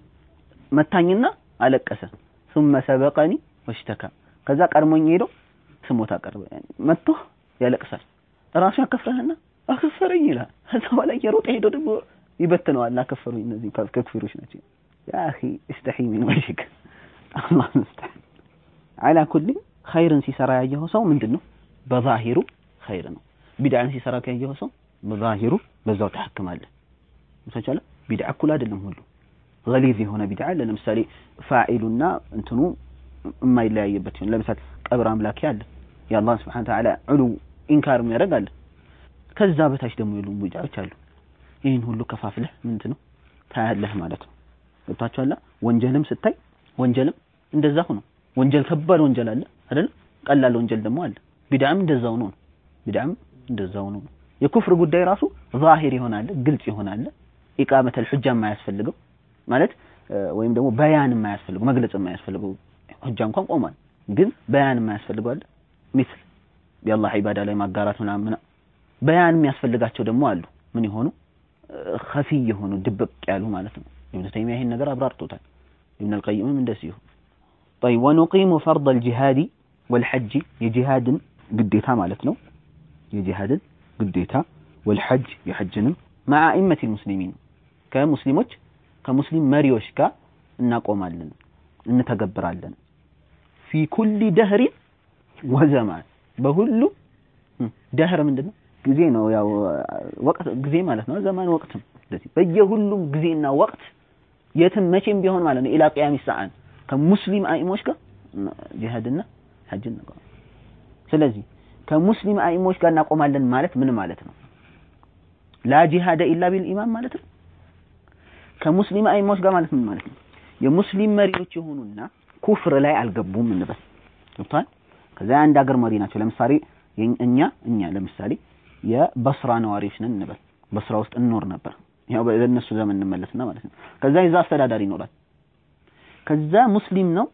መታኝና አለቀሰ ثم سبقني واشتكى ከዛ ቀድሞኝ ሄዶ ስሞታ ቀርበ መጥቶ ያለቅሳል ራሱ ያከፍረህና አከፈረኝ ይላል ከዛ በኋላ እየሮጠ ሄዶ ደግሞ ይበትነዋል አከፈሩኝ እነዚህ ከክፊሮች ናቸው ያ اخي استحي من وجهك الله المستعان على كل ኸይርን ሲሰራ ያየኸው ሰው ምንድነው በዛሂሩ ኸይር ነው ቢድዓን ሲሰራ ያየኸው ሰው በዛሂሩ በዛው ተሐክማለህ ምሳቻለ ቢድዓ እኩል አይደለም ሁሉ ገሊዝ የሆነ ቢድዓ አለ ለምሳሌ ፋኢሉና እንትኑ የማይለያይበት ሲሆን ለምሳሌ ቀብር አምላኪ አለ የአላህን ስብሐነ ወተዓላ ዑሉ ኢንካር የሚያደርግ አለ ከዛ በታች ደግሞ የሉ ቢድዓዎች አሉ ይህን ሁሉ ከፋፍለህ ምንድን ነው ታያለህ ማለት ነው ገብታችኋላ ወንጀልም ስታይ ወንጀልም እንደዛ ሆኖ ወንጀል ከባድ ወንጀል አለ አይደል ቀላል ወንጀል ደግሞ አለ ቢድዓም እንደዛው ነው ቢድዓም እንደዛው ነው። የኩፍር ጉዳይ ራሱ ዛሂር ይሆናል፣ ግልጽ ይሆናል። ኢቃመተል ሑጃ የማያስፈልገው ማለት ወይም ደግሞ በያን የማያስፈልገው መግለጽ የማያስፈልገው ሑጃ እንኳን ቆሟል፣ ግን በያን የማያስፈልገው አለ። ሚስል የአላህ ዒባዳ ላይ ማጋራት ምናምን በያን የሚያስፈልጋቸው ደግሞ አሉ። ምን የሆኑ ኸፊ የሆኑ ድብቅ ያሉ ማለት ነው። ኢብኑ ተይሚያ ይሄን ነገር አብራርቶታል። ኢብኑ አልቀይምም እንደዚሁ طيب ونقيم فرض الجهاد والحج የጂሃድን ግዴታ ማለት ነው የጂሃድን ግዴታ ወልሐጅ የሐጅንም مع أئمة المسلمين ከሙስሊሞች ከሙስሊም መሪዎች ጋር እናቆማለን እንተገብራለን ፊ ኩሊ ደህሪ ወዘማን በሁሉ ደህር ምንድነው ጊዜ ነው ያው ወቅት ጊዜ ማለት ነው ዘማን ወቅትም እንደዚህ በየሁሉም ጊዜና ወቅት የትም መቼም ቢሆን ማለት ነው ኢላ ቂያሚ ሰዓን ከሙስሊም አኢሞች ጋር ጂሃድና ሐጅን ነው ስለዚህ ከሙስሊም አኢሞች ጋር እናቆማለን ማለት ምን ማለት ነው ላ ጂሃደ ኢላ ቢል ኢማም ማለት ነው ከሙስሊም አኢሞች ጋር ማለት ምን ማለት ነው የሙስሊም መሪዎች የሆኑና ኩፍር ላይ አልገቡም እንበል ገብቷል ከዛ አንድ ሀገር መሪ ናቸው ለምሳሌ እኛ እኛ ለምሳሌ የበስራ ነዋሪዎች ነን እንበል በስራ ውስጥ እንኖር ነበር ያው በእነሱ ዘመን እንመለስና ማለት ነው ከዛ የዛ አስተዳዳሪ ይኖራል ከዛ ሙስሊም ነው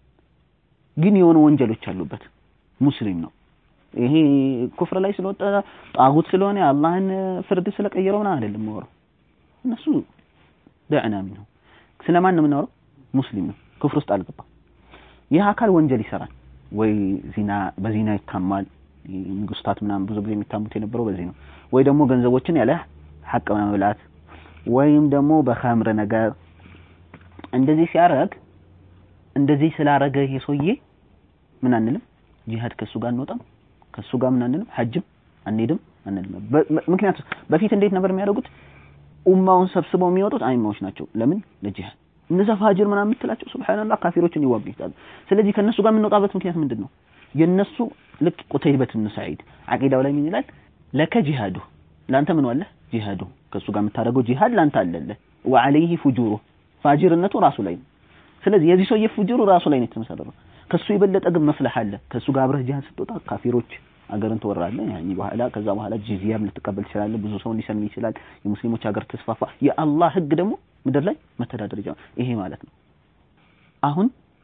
ግን የሆኑ ወንጀሎች አሉበት ሙስሊም ነው ይሄ ኩፍር ላይ ስለወጣ ጣጉት ስለሆነ አላህን ፍርድ ስለቀየረው ምናምን አይደለም የማወራው እነሱ ደዕና ሚንሁ ስለማን ነው የምናወራው ሙስሊም ነው ክፍር ውስጥ አልገባም ይህ አካል ወንጀል ይሰራል ወይ ዚና በዚና ይታማል ንጉስታት ምናምን ብዙ ጊዜ የሚታሙት የነበረው በዚህ ነው ወይ ደግሞ ገንዘቦችን ያለ ሐቅ መብላት ወይም ደግሞ በኸምር ነገር እንደዚህ ሲያረግ እንደዚህ ስላረገ ይሄ ሰውዬ ምን አንልም ጂሃድ ከሱ ጋር አንወጣም ከሱ ጋር ምን አንልም ሐጅም አንሄድም አንልም ምክንያቱም በፊት እንዴት ነበር የሚያደርጉት ኡማውን ሰብስበው የሚወጡት አይማዎች ናቸው ለምን ለጂሃድ እነዛ ፋጅር ምናምን የምትላቸው ሱብሃንአላህ ካፊሮችን ይዋጉ ይችላሉ ስለዚህ ከነሱ ጋር የምንወጣበት ምክንያት ምንድን ነው የነሱ ልክ ቁተይበት ብን ሰዒድ አቂዳው ላይ ምን ይላል ለከ ጂሃዱ ለአንተ ምን አለ ጂሃዱ ከሱ ጋር የምታደርገው ጂሃድ ለአንተ አለለ ወዐለይሂ ፉጁሩ ፋጅርነቱ ራሱ ላይ ነው ስለዚህ የዚህ ሰውዬ ፉጁሩ ራሱ ላይ ነው የተመሰረተው ከሱ የበለጠ ግን መፍለህ አለ ከሱ ጋር አብረህ ጂሃድ ስትወጣ ካፊሮች አገርን ትወራለህ ያኒ በኋላ ከዛ በኋላ ጂዚያም ልትቀበል ትችላለህ ብዙ ሰው ሊሰልም ይችላል የሙስሊሞች ሀገር ተስፋፋ የአላህ ህግ ደግሞ ምድር ላይ መተዳደር ይጀምራል ይሄ ማለት ነው አሁን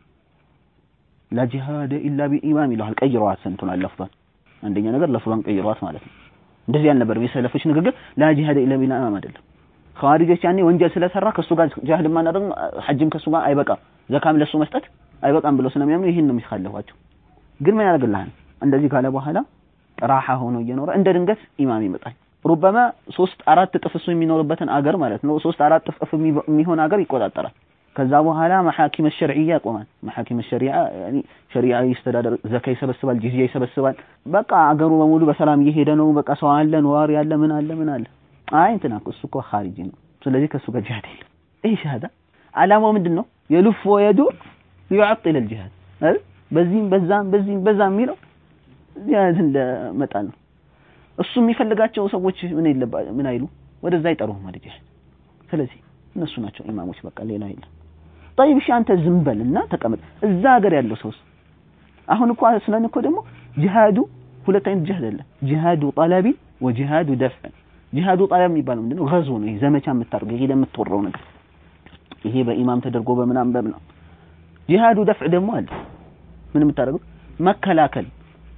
ላ ጂሃደ ኢላ ቢኢማም ይለዋል ቀይረዋት ስንቱን ለፍዟን አንደኛ ነገር ለፍዟን ቀይረዋት ማለት ነው እንደዚህ አልነበረም የሰለፎች ንግግር ላ ጂሃደ ኢላ ቢኢማም አይደለም ኸዋሪጆች ያኔ ወንጀል ስለሰራ ከሱ ጋር ጂሃድ ማናደርግ ሐጅም ከሱ ጋር አይበቃም ዘካም ለሱ መስጠት አይበቃም ብለው ስለሚያምኑ ይህን ነው የሚካለፏቸው ግን ምን ያደርግልሃል እንደዚህ ካለ በኋላ ራሓ ሆኖ እየኖረ እንደ ድንገት ኢማም ይመጣል ሩበማ ሶስት አራት እጥፍ እሱ የሚኖርበትን አገር ማለት ነው ሶስት አራት እጥፍ የሚሆን አገር ይቆጣጠራል ከዛ በኋላ መሐኪም ሸርዕያ ያቆማል መሐኪም ሸሪዓ ያኒ ሸሪዓ ይስተዳደር ዘካ ይሰበስባል ጂዝያ ይሰበስባል በቃ አገሩ በሙሉ በሰላም እየሄደ ነው በቃ ሰው አለ ነዋሪ አለ ምን አለ ምን አለ አይ እንትና እሱ እኮ ኻሪጂ ነው ስለዚህ ከሱ ጋር ጂሃድ የለም ይሄ ሻሃዳ አላማው ምንድን ነው የሉፍ ወየዱር ሊዩዐጢል አልጂሃድ አይደል በዚህም በዛም በዚህም በዛም የሚለው ጂሃድን ለመጣል ነው እሱ የሚፈልጋቸው ሰዎች ምን ይለባ ምን አይሉ ወደዛ አይጠሩም ወደ ጂሃድ ስለዚህ እነሱ ናቸው ኢማሞች በቃ ሌላ የለም طيب እሺ አንተ ዝም በልና ተቀመጥ እዛ ሀገር ያለው ሰውስ አሁን እኮ ስለን እኮ ደግሞ ጂሃዱ ሁለት አይነት ጂሃድ አለ ጂሃዱ ጠለቢ ወጂሃዱ ደፍዕ ጂሃዱ ጠለብ የሚባለው ምንድነው ገዞ ነው ይሄ ዘመቻ የምታደርገው ይሄ የምትወራው ነገር ይሄ በኢማም ተደርጎ በምናም በምናም ጂሃዱ ደፍዕ ደግሞ አለ ምን የምታደርገው መከላከል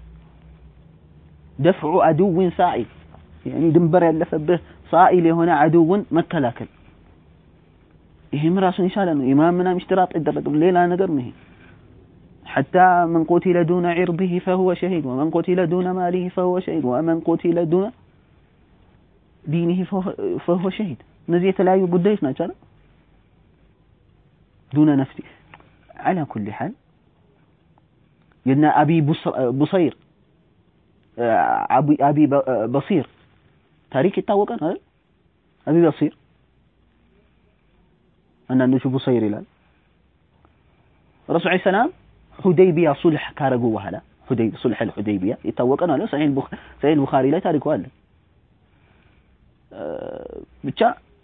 ደፍዑ አድውን ሳኢል ያኒ ድንበር ያለፈብህ ሳኢል የሆነ አድውን መከላከል ይሄም ራሱን የቻለ ነው ኢማም ምናምን ኢሽትራጥ አይደረግም ሌላ ነገር ነው ይሄ حتى من قتل دون عرضه فهو شهيد ومن قتل دون ماله فهو شهيد ومن قتل دون دينه فهو شهيد እነዚህ የተለያዩ ጉዳዮች ናቸው አይደል دون نفسه على كل حال የነ አቢ ቡሰይር አቢ በሲር ታሪክ ይታወቀ ነው አይደል አቢ በሲር አንዳንዶቹ ቡሰይር ይላል ረሱል ሰላም ሁደይቢያ ሱልህ ካረጉ በኋላ ሁደይ ሱልህ አልሁደይቢያ የታወቀ ነው አለ ሰሒህ ሰሒህ ቡኻሪ ላይ ታሪኩ አለ ብቻ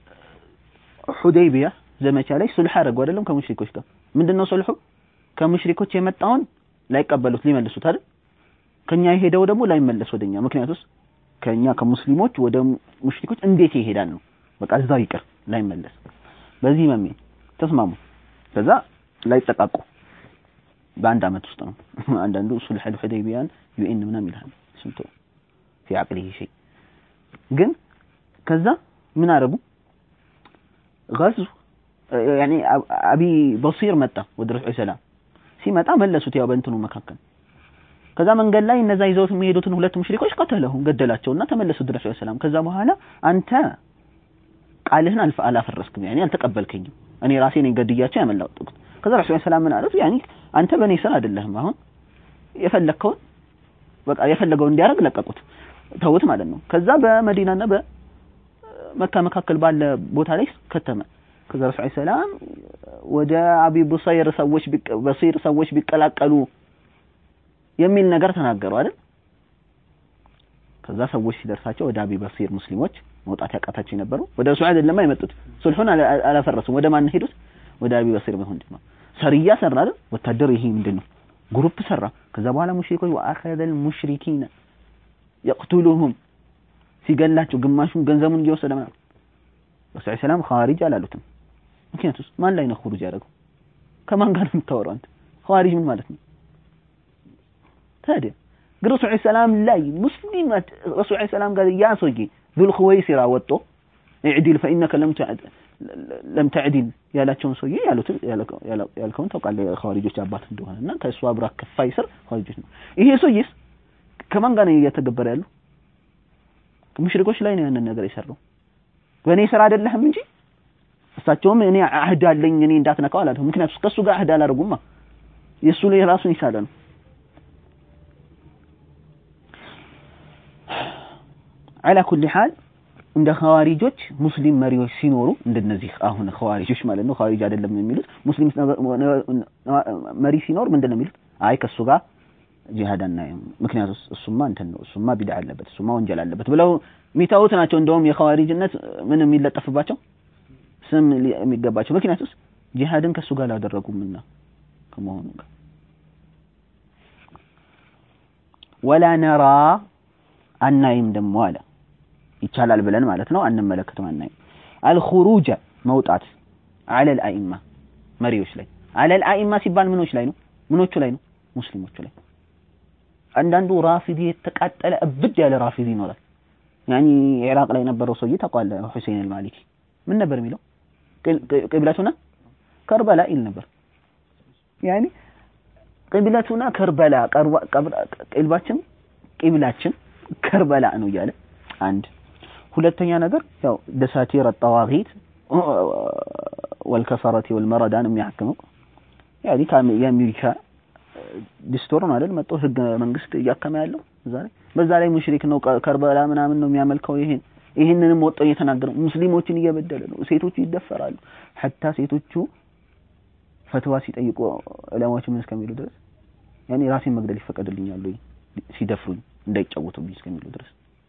ሁደይቢያ ዘመቻ ላይ ሱልህ አረጉ አይደለም ከሙሽሪኮች ጋር ምንድነው ሱልሁ ከሙሽሪኮች የመጣውን ላይቀበሉት ሊመልሱት አይደል ከኛ የሄደው ደግሞ ላይመለስ ወደኛ ምክንያቱስ ከኛ ከሙስሊሞች ወደ ሙሽሪኮች እንዴት ይሄዳል ነው። በቃ እዛው ይቅር ላይመለስ። በዚህ መሜ ተስማሙ። ከዛ ላይጠቃቁ በአንድ አመት ውስጥ ነው። አንዳንዱ ሱልህ አልሁደይቢያን ዩኤን ምናምን ይልሃል ስንቶ ፊ አቅሊሂ ሸይ ግን ከዛ ምን አረጉ ገዙ ያኔ አቢ በሲር መጣ ወደ ረሱል ሰላም ሲመጣ መለሱት ያው በእንትኑ መካከል ከዛ መንገድ ላይ እነዛ ይዘውት የሚሄዱትን ሁለት ሙሽሪኮች ቀተለሁ ገደላቸውና ተመለሱ ወደ ረሱል ሰላም ከዛ በኋላ አንተ ቃልህን አልፈ አላፈረስክም ያኔ አልተቀበልከኝም እኔ ራሴ ነኝ ገድያቸው ያመለጥኩት ከዛ ረሱል ሰላም ምን አሉት ያኔ አንተ በእኔ ስር አይደለህም አሁን የፈለግከውን በቃ የፈለገውን እንዲያደርግ ለቀቁት ተውት ማለት ነው ከዛ በመዲናና በመካ መካከል ባለ ቦታ ላይ ከተመ ከዛ ረሱል ሰላም ወደ አቢ ቡሰይር ሰዎች በሲር ሰዎች ቢቀላቀሉ የሚል ነገር ተናገሩ አይደል ከዛ ሰዎች ሲደርሳቸው ወደ አቢ በሲር ሙስሊሞች መውጣት ያቃታቸው የነበሩ ወደ ረሱል አይደለም የመጡት ሱልሁን አላፈረሱም ወደ ማን ሄዱት ወደ አቢ በሲር ወንድም ነው ሰርያ ሰራ አይደል ወታደር ይሄ ምንድን ነው ግሩፕ ሰራ ከዛ በኋላ ሙሽሪኮች ወአኸዘል ሙሽሪኪነ የቅቱሉሁም ሲገላቸው ግማሹን ገንዘቡን እየወሰደ ማለት ረሱል ሰላም ኻሪጅ አላሉትም ምክንያቱስ ማን ላይ ነው ኹሩጅ ያደረገው ከማን ጋር ነው የምታወራው አንተ ኻሪጅ ምን ማለት ነው ታዲያ ግን ረሱል ሰላም ላይ ሙስሊም ረሱል ሰላም ጋር ያ ሰውዬ ዙል ኹወይሲራ ወጦ ኢዕዲል ፈኢነከ ለም ለም ተዕዲል ያላቸውን ሰውዬ ያሉትን ያልከውን ታውቃለህ ኻሪጆች አባት እንደሆነ እና ከእሱ አብራ ከፋይ ስር ኻሪጆች ነው ይሄ ሰውዬስ ከማን ጋር ነው እየተገበረ ያለው ሙሽሪኮች ላይ ነው ያንን ነገር የሰራው በእኔ ስራ አይደለህም እንጂ እሳቸውም እኔ አህድ አለኝ እኔ እንዳትነካው አላለም ምክንያቱም ከእሱ ጋር አህድ አላደርጉማ የእሱ ላይ ራሱን ይሳለ ነው አላ ኩሊ ሐል እንደ ኸዋሪጆች ሙስሊም መሪዎች ሲኖሩ እንደነዚህ አሁን ኸዋሪጆች ማለት ነው ኸዋሪጅ አይደለም የሚሉት ሙስሊም መሪ ሲኖር ምንድን ነው የሚሉት አይ ከእሱ ጋር ጂሃድ አናይም ምክንያቱም እሱማ እንትን ነው እሱማ ቢድዓ አለበት እሱማ ወንጀል አለበት ብለው የሚታዩት ናቸው እንደውም የኸዋሪጅነት ምን የሚለጠፍባቸው ስም የሚገባቸው ምክንያቱም ጂሃድን ከእሱ ጋር አላደረጉምና ከመሆኑ ጋር ወላ ነራ አናይም ደግሞ አለ ይቻላል ብለን ማለት ነው አንመለከትም አናይም አልኹሩጀ መውጣት አለል አኢማ መሪዎች ላይ አለል አኢማ ሲባል ምኖች ላይ ነው ምኖቹ ላይ ነው ሙስሊሞቹ ላይ አንዳንዱ ራፊዲ የተቃጠለ እብድ ያለ ራፊዲ ይኖራል ያኒ ኢራቅ ላይ የነበረው ሰውዬ ታውቀዋለህ ሁሴን አልማሊኪ ምን ነበር የሚለው ቅብለቱና ከርበላ ይል ነበር ያኒ ቅብለቱና ከርበላ ቅልባችን ቅብላችን ከርበላ ነው እያለ አንድ ሁለተኛ ነገር ያው ደሳቲር ጠዋጊት ወልከፈረት ወልመረዳን የሚያክመው ያኒ የአሜሪካ ዲስቶር ነው አይደል መጥቶ ህገ መንግስት እያከመ ያለው እዛ ላይ በዛ ላይ ሙሽሪክ ነው ከርበላ ምናምን ነው የሚያመልከው ይሄን ይህንንም ወጣው እየተናገረ ሙስሊሞችን እየበደለ ነው ሴቶቹ ይደፈራሉ ሐታ ሴቶቹ ፈትዋ ሲጠይቁ ዑለማዎች ምን እስከሚሉ ድረስ ያኔ ራሴን መግደል ይፈቀድልኛል ወይ ሲደፍሩኝ እንዳይጫወቱብኝ እስከሚሉ ድረስ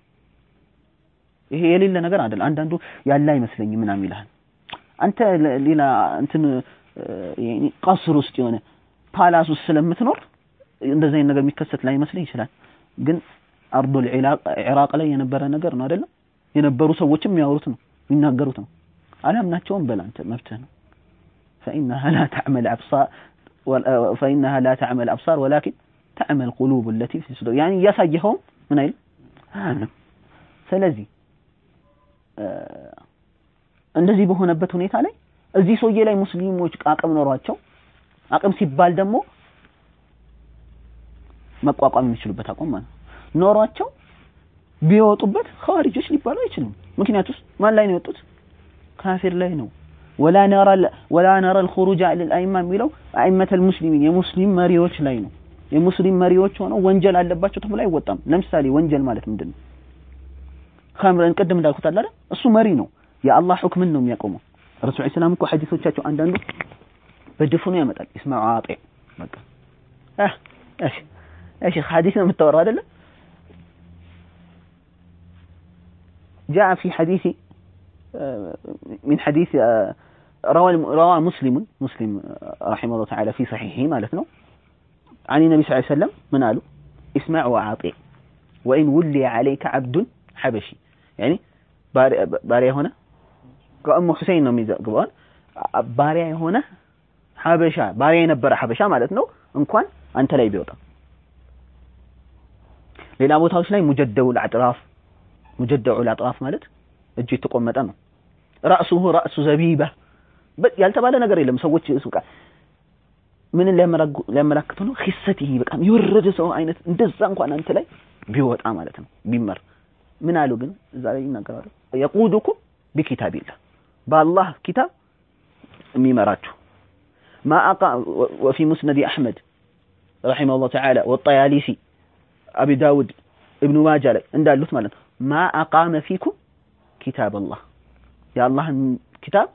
ይሄ የሌለ ነገር አይደል አንዳንዱ ያለ አይመስለኝም ምናምን ይልሃል አንተ ሌላ እንትን ቀስር ውስጥ የሆነ ፓላስ ውስጥ ስለምትኖር እንደዚህ አይነት ነገር የሚከሰት ላይ መስለኝ ይችላል ግን አርዱል ኢራቅ ላይ የነበረ ነገር ነው አይደለም የነበሩ ሰዎችም የሚያወሩት ነው የሚናገሩት ነው አላምናቸውም በል አንተ መብትህ ነው فإنها لا تعمل أبصار فإنها لا تعمل أبصار ولكن تعمل قلوب التي في الصدور يعني እያሳየኸውም ምን አይል ስለዚህ እንደዚህ በሆነበት ሁኔታ ላይ እዚህ ሰውዬ ላይ ሙስሊሞች አቅም ኖሯቸው አቅም ሲባል ደግሞ መቋቋም የሚችሉበት አቋም ማለት ነው ኖሯቸው ቢወጡበት ኸዋሪጆች ሊባሉ አይችሉም ምክንያቱም ማን ላይ ነው የወጡት ካፊር ላይ ነው ወላ ነራ ወላ ነራ الخروج على الائمه የሚለው አኢመተ المسلمين የሙስሊም መሪዎች ላይ ነው የሙስሊም መሪዎች ሆነው ወንጀል አለባቸው ተብሎ አይወጣም ለምሳሌ ወንጀል ማለት ምንድን ነው ኸምረን ቅድም እንዳልኩት አለ እሱ መሪ ነው የአላህ ሁክምን ነው የሚያቆመው ረሱል ሰላም እኮ ሐዲሶቻቸው አንዳንዱ በድፍኑ ያመጣል ይስማዑ አጤ በቃ እሺ እሺ ሐዲስ ነው የምታወራው አይደለ جاء في حديث من حديث روى روى مسلم مسلم رحمه الله تعالى في صحيحه مالتنا عن النبي صلى الله عليه وسلم من قالوا اسمع وأعطي وإن ولي عليك عبد ሐበሺ ያኒ ባሪያ የሆነ ከእሙ ሁሴን ነው የሚዘግበዋል ባሪያ የሆነ ሐበሻ ባሪያ የነበረ ሐበሻ ማለት ነው እንኳን አንተ ላይ ቢወጣ ሌላ ቦታዎች ላይ ሙጀደውል አጥራፍ ሙጀደውል አጥራፍ ማለት እጁ የተቆመጠ ነው ራሱሁ ራሱ ዘቢባ ያልተባለ ነገር የለም ሰዎች በቃ ምንን ሊያመላክቱ ነው ኺሰቲሂ በጣም የወረደ ሰው አይነት እንደዛ እንኳን አንተ ላይ ቢወጣ ማለት ነው ቢመር ምን አሉ ግን እዛ ላይ ይናገራሉ የቁዱኩም ቢኪታቢላህ በአላህ ኪታብ የሚመራችሁ ما أقام وفي مسند أحمد رحمه الله تعالى والطيالسي أبي داود ابن ماجه ላይ እንዳሉት ማለት ነው ما أقام فيكم كتاب الله يا الله كتاب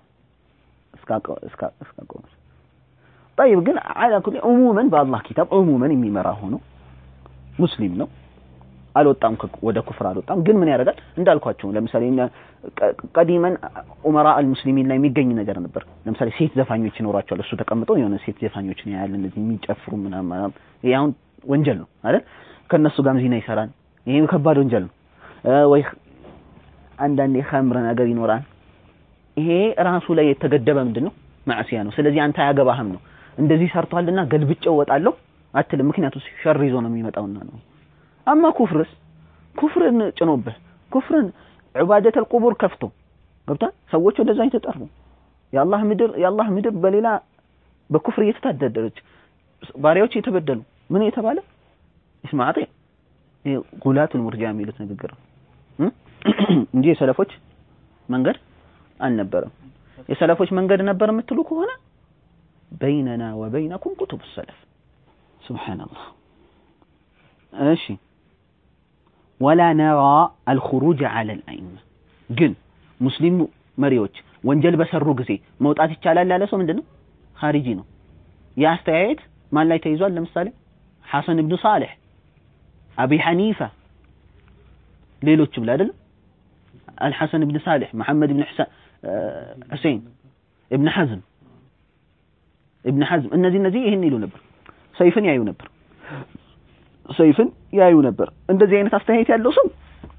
እስካቆመ طيب ግን على كل عموما በአላህ ኪታብ عموما የሚመራ ሆኖ ሙስሊም ነው አልወጣም ወደ ኩፍር አልወጣም ግን ምን ያደርጋል እንዳልኳቸው ለምሳሌ ቀዲመን ኡመራ አልሙስሊሚን ላይ የሚገኝ ነገር ነበር ለምሳሌ ሴት ዘፋኞች ይኖራቸዋል እሱ ተቀምጦ የሆነ ሴት ዘፋኞችን ያያል እንደዚህ የሚጨፍሩ ምናምን ይሄ አሁን ወንጀል ነው አይደል ከነሱ ጋርም ዚና ይሰራል ይሄ ከባድ ወንጀል ነው ወይ አንዳንዴ ኸምር ነገር ይኖራል ይሄ ራሱ ላይ የተገደበ ምንድን ነው ማዕሲያ ነው ስለዚህ አንተ አያገባህም ነው እንደዚህ ሰርቷልና ገልብጬው እወጣለሁ አትልም ምክንያቱም ሸር ይዞ ነው የሚመጣውና ነው አማ ኩፍርስ ኩፍርን ጭኖብህ ኩፍርን ዑባደተል ቁቡር ከፍቶ ገብታ ሰዎች ወደዛ የተጠሩ የአላህ ምድር የአላህ ምድር በሌላ በኩፍር እየተታደደረች ባሪያዎች የተበደሉ ምን የተባለ ኢስማዓጤ ጉላቱል ሙርጃ የሚሉት ንግግር ነው እንጂ የሰለፎች መንገድ አልነበረም የሰለፎች መንገድ ነበር የምትሉ ከሆነ በይነና ወበይነኩም ኩቱብ ሰለፍ ሱብሃንአላህ እሺ ወላ ነራ አልኹሩጅ ዐለ አልአኢማ ግን ሙስሊም መሪዎች ወንጀል በሰሩ ጊዜ መውጣት ይቻላል ያለ ሰው ምንድነው ኻሪጂ ነው የአስተያየት ማን ላይ ተይዟል ለምሳሌ ሐሰን ኢብኑ ሳሊሕ አቢ ሐኒፋ ሌሎችም ላይ አይደለም አልሐሰን ኢብኑ ሳሊሕ መሐመድ ኢብኑ ሁሴን ኢብኑ ሐዝም ኢብኑ ሐዝም እነዚህ እነዚህ ይህን ይሉ ነበር ሰይፍን ያዩ ነበር ሰይፍን ያዩ ነበር እንደዚህ አይነት አስተያየት ያለው ሰው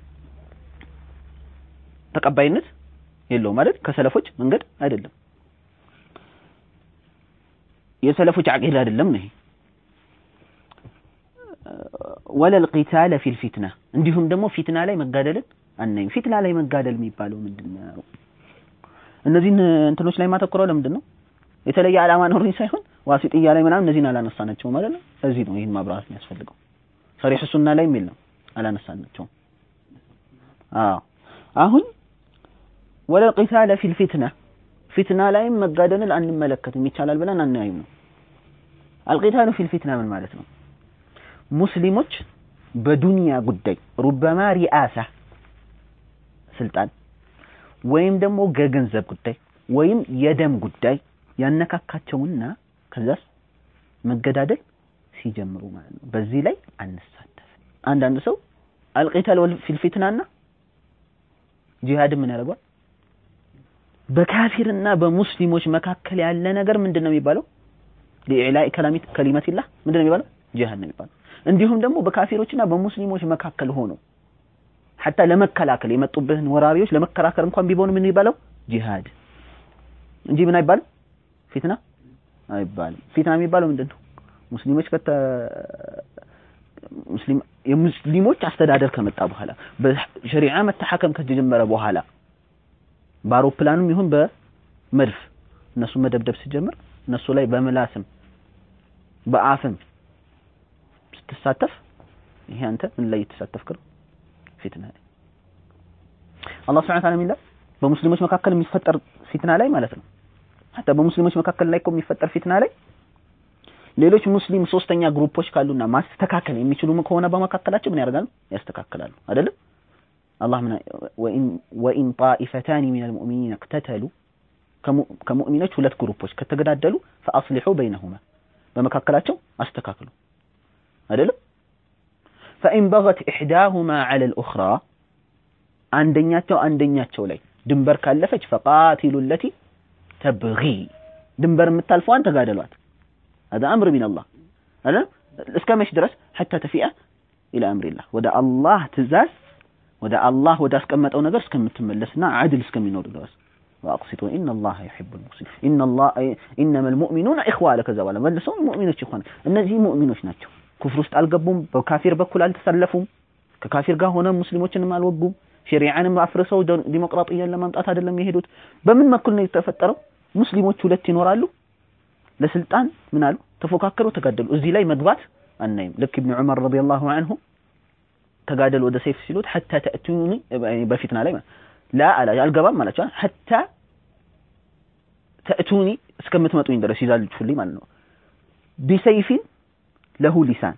ተቀባይነት የለውም ማለት ከሰለፎች መንገድ አይደለም የሰለፎች አቂዳ አይደለም ነው ይሄ ወለል ቂታለ ፊል ፊትና እንዲሁም ደግሞ ፊትና ላይ መጋደልን አናይም ፊትና ላይ መጋደል የሚባለው ምንድነው እነዚህን እንትኖች ላይ ማተኮረው ለምንድን ነው የተለየ ዓላማ ኖሮኝ ሳይሆን ዋሲጥያ ላይ ምናምን እነዚህን አላነሳናቸው ማለት ነው እዚህ ነው ይህን ማብራራት የሚያስፈልገው ሰሪሕ ሱና ላይ የለም አላነሳናቸውም አዎ አሁን ወለ ቂታለ ፊል ፊትና ፊትና ላይም መጋደልን አንመለከትም ይቻላል ብለን አናይም ነው አልቂታሉ ፊል ፊትና ምን ማለት ነው ሙስሊሞች በዱንያ ጉዳይ ሩበማ ሪአሳ ስልጣን ወይም ደግሞ ገገንዘብ ጉዳይ ወይም የደም ጉዳይ ያነካካቸውና ከዛስ መገዳደል ሲጀምሩ ማለት ነው በዚህ ላይ አንሳተፍ አንዳንድ ሰው አልቂታል ፊል ፊትናና ጂሃድ ምን ያደርገዋል በካፊርና በሙስሊሞች መካከል ያለ ነገር ምንድን ነው የሚባለው ለኢዕላኢ ከላሚት ከሊመቲላህ ምንድን ነው የሚባለው ጂሃድ ነው የሚባለው እንዲሁም ደግሞ በካፊሮችና በሙስሊሞች መካከል ሆኖ ሐታ ለመከላከል የመጡብህን ወራሪዎች ለመከራከር እንኳን ቢሆን ምን ይባለው ጂሃድ እንጂ ምን አይባልም ፊትና አይባልም ፊትና የሚባለው ምንድን ነው ሙስሊሞች ከተ ሙስሊም የሙስሊሞች አስተዳደር ከመጣ በኋላ በሸሪዓ መተሐከም ከተጀመረ በኋላ በአውሮፕላንም ይሁን በመድፍ እነሱ መደብደብ ሲጀምር እነሱ ላይ በምላስም በአፍም ስትሳተፍ ይሄ አንተ ምን ላይ የተሳተፍክ ነው ፊትና ላይ አላህ Subhanahu Ta'ala የሚለው በሙስሊሞች መካከል የሚፈጠር ፊትና ላይ ማለት ነው ሐታ በሙስሊሞች መካከል ላይ እኮ የሚፈጠር ፊትና ላይ ሌሎች ሙስሊም ሶስተኛ ግሩፖች ካሉና ማስተካከል የሚችሉ ከሆነ በመካከላቸው ምን ያደርጋሉ ያስተካክላሉ አይደለም አላህ ምን ወኢን ወኢን ጣኢፈታኒ ሚነል ሙእሚኒን እቅተተሉ ከሙእሚኖች ሁለት ግሩፖች ከተገዳደሉ ፈአስሊሑ በይነሁማ በመካከላቸው አስተካክሉ አይደለም ፈኢን በገት ኢሕዳሁማ ዐለ ልኡኽራ አንደኛቸው አንደኛቸው ላይ ድንበር ካለፈች ፈቃቲሉ ለቲ ተብጊ ድንበር የምታልፈዋን ተጋደሏት هذا أمر من الله هذا እስከ መች ድረስ حتى تفيء إلى أمر الله ወደ አላህ ትእዛዝ ወደ አላህ ወደ አስቀመጠው ነገር እስከምትመለስና አድል እስከሚኖር ድረስ ወአቅሲጡ ኢነላህ ዩሒቡል ሙቅሲቲን ኢነላህ ኢነመል ሙእሚኑነ ኢኽዋ አለ። ከዛ በኋላ መልሰው ሙእሚኖች ይሆን እነዚህ ሙእሚኖች ናቸው። ኩፍር ውስጥ አልገቡም። በካፊር በኩል አልተሰለፉም። ከካፊር ጋር ሆነ ሙስሊሞችንም አልወጉም። ሸሪዓንም አፍርሰው ዲሞክራጥያን ለማምጣት አይደለም የሄዱት። በምን በኩል ነው የተፈጠረው? ሙስሊሞች ሁለት ይኖራሉ። ለስልጣን ምን አሉ? ተፎካከሩ፣ ተጋደሉ። እዚህ ላይ መግባት አናይም። ልክ ኢብኑ ዑመር ረዲየላሁ ዐንሁ ተጋደሉ ወደ ሰይፍ ሲሉት ሐታ ተእቱኒ በፊትና ላይ ላ አላ አልገባም አላቸው። ሐታ ተእቱኒ እስከምትመጡኝ ድረስ ይዛልችሁልኝ ማለት ነው። ቢሰይፊን ለሁ ሊሳን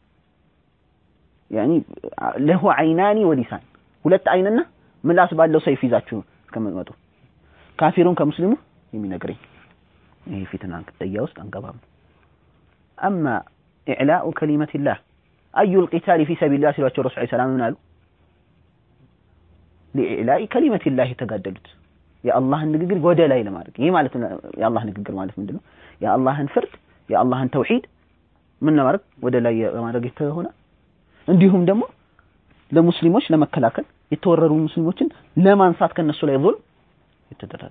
ያኒ ለሁ አይናኒ ወሊሳን ሁለት አይንና ምላስ ባለው ሰይፍ ይዛችሁ እስከምትመጡ ካፊሩን ከሙስሊሙ የሚነግረኝ ይሄ ፊትና ቅጥያ ውስጥ አንገባም። አማ ኢዕላኡ ከሊመቲላህ አዩል ቂታሊ ፊ ሰቢልላህ ሲሏቸው ረሱል ሰላም ምን አሉ? ሊኢዕላኢ ከሊመቲላህ የተጋደሉት የአላህን ንግግር ወደ ላይ ለማድረግ ይህ ማለት የአላህ ንግግር ማለት ምንድን ነው? የአላህን ፍርድ የአላህን ተውሂድ ምን ለማድረግ ወደ ላይ ለማድረግ የተሆነ እንዲሁም ደግሞ ለሙስሊሞች ለመከላከል የተወረሩ ሙስሊሞችን ለማንሳት ከነሱ ላይ ዙልም የተደረገ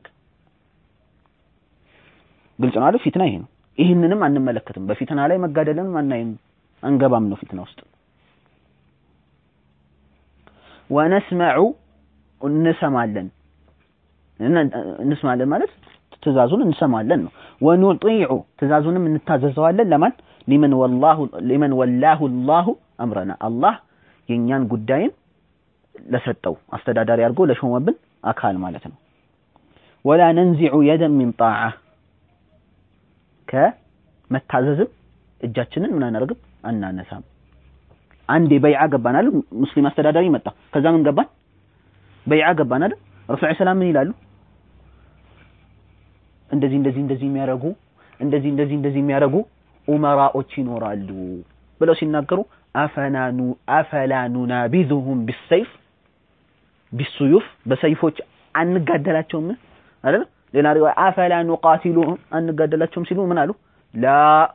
ግልጽ ነው አይደል? ፊትና ይሄ ነው። ይህንንም አንመለከትም። በፊትና ላይ መጋደልን አናይም፣ አንገባም ነው ፊትና ውስጥ። ወነስመዑ እንሰማለን፣ እንስማለን ማለት ትእዛዙን እንሰማለን ነው። ወኑጢዑ ትእዛዙንም እንታዘዘዋለን። ለማን ሊመን ወላሁ ሊመን ወላሁ አላሁ አምረና አላህ የእኛን ጉዳይን ለሰጠው አስተዳዳሪ አድርጎ ለሾመብን አካል ማለት ነው። ወላ ነንዚዑ የደን ሚን ጣዓ ከመታዘዝም እጃችንን ምን አናደርግም አናነሳም። አንዴ በይዓ ገባን አይደል? ሙስሊም አስተዳዳሪ መጣ። ከዛ ምን ገባን? በይዓ ገባን አይደል? ረሱል ሰላም ምን ይላሉ? እንደዚህ እንደዚህ እንደዚህ የሚያደርጉ እንደዚህ እንደዚህ እንደዚህ የሚያደርጉ ኡመራዎች ይኖራሉ ብለው ሲናገሩ አፈናኑ አፈላ ኑናቢዙሁም ቢሰይፍ ቢሱዩፍ በሰይፎች አንጋደላቸውም አይደል? ሌላ ሪዋያ አፈላ ኑቃቲሉሁም አንጋደላቸውም ሲሉ ምን አሉ? ላ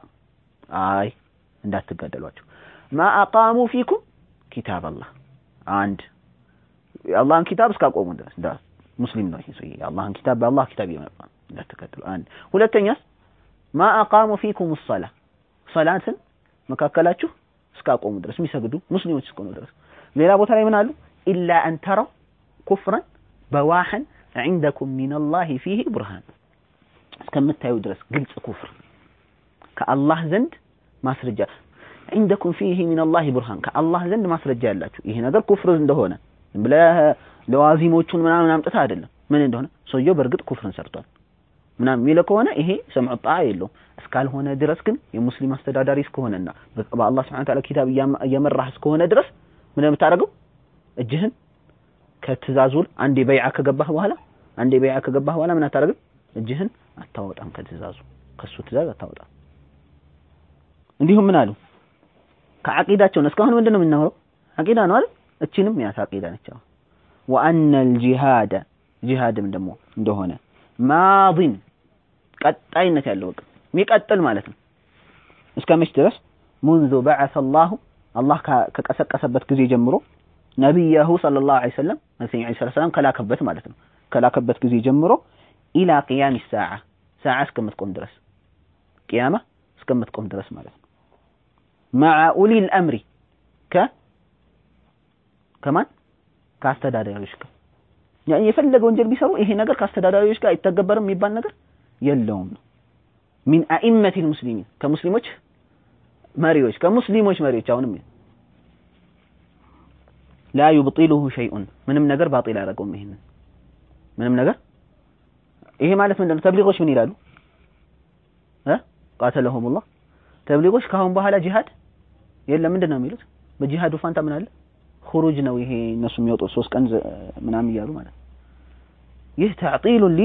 አይ እንዳትጋደሏቸው ማ አቃሙ ፊኩም ኪታብ አላህ አንድ የአላህን ኪታብ እስካቆሙ ድረስ እንዳ ሙስሊም ነው ይሄ ሰውዬ የአላህን ኪታብ በአላህ ኪታብ ይመጣ እንዳትጋደሉ አንድ ሁለተኛስ ማ አቃሙ ፊኩም ሰላ ሰላትን መካከላችሁ እስካቆሙ ድረስ የሚሰግዱ ሙስሊሞች እስከሆኑ ድረስ ሌላ ቦታ ላይ ምን አሉ ኢላ አን ተረው ኩፍረን በዋህን ዒንደኩም ሚነላሂ ፊሂ ቡርሃን እስከምታዩ ድረስ ግልጽ ኩፍር ከአላህ ዘንድ ማስረጃ ዒንደኩም ፊሂ ሚነላሂ ቡርሃን ከአላህ ዘንድ ማስረጃ ያላችሁ ይሄ ነገር ኩፍር እንደሆነ ብለህ ለዋዚሞቹን ምናምን አምጥተህ አይደለም ምን እንደሆነ ሰውየው በእርግጥ ኩፍርን ሰርቷል ምናምን የሚለው ከሆነ ይሄ ሰምዑ ጣዓ የለውም እስካልሆነ ድረስ ግን የሙስሊም አስተዳዳሪ እስከሆነና በአላህ ስብሐነ ወተዓላ ኪታብ እየመራህ እስከሆነ ድረስ ምን የምታደርገው እጅህን ከትእዛዙ አንዴ በይዓ ከገባህ በኋላ አንዴ በይዓ ከገባህ በኋላ ምን አታደርግም እጅህን አታወጣም ከትእዛዙ ከሱ ትእዛዝ አታወጣም እንዲሁም ምን አሉ ከዓቂዳቸውን እስካሁን ምንድን ነው የምናወራው ዓቂዳ ነው አይደል እቺንም ያት ዓቂዳ ነች ወአነ አልጂሃደ ጂሃድም ደግሞ እንደሆነ ማዲን ቀጣይነት ያለው በቃ የሚቀጥል ማለት ነው እስከ መች ድረስ ሙንዙ በዐሰ አላሁ አላህ ከቀሰቀሰበት ጊዜ ጀምሮ ነቢያሁ ሰለላሁ ዐለይሂ ወሰለም መልእክተኛ ዐለይሂ ሰላም ከላከበት ማለት ነው ከላከበት ጊዜ ጀምሮ ኢላ ቂያም ሰዓ ሰዓ እስከምትቆም ድረስ ቅያማ እስከምትቆም ድረስ ማለት ነው መዓ ኡሊል አምሪ ከ ከማን ከአስተዳዳሪዎች ጋር ያኔ የፈለገ ወንጀል ቢሰሩ ይሄ ነገር ከአስተዳዳሪዎች ጋር አይተገበርም የሚባል ነገር የለውም ነው ሚን አኢመቲል ሙስሊሚን ከሙስሊሞች መሪዎች ከሙስሊሞች መሪዎች አሁንም ላ ዩብጢሉሁ ሸይኡን ምንም ነገር ባጢል አያደርገውም ይሄንን ምንም ነገር ይሄ ማለት ምንድን ነው ተብሊጎች ምን ይላሉ እ ቃተለሁሙላህ ተብሊጎች ከአሁን በኋላ ጂሃድ የለም ምንድን ነው የሚሉት በጂሃዱ ፋንታ ምን አለ ሁሩጅ ነው ይሄ እነሱ የሚወጡት ሶስት ቀን ምናምን እያሉ ማለት ይህ ተዕጢሉ ሊ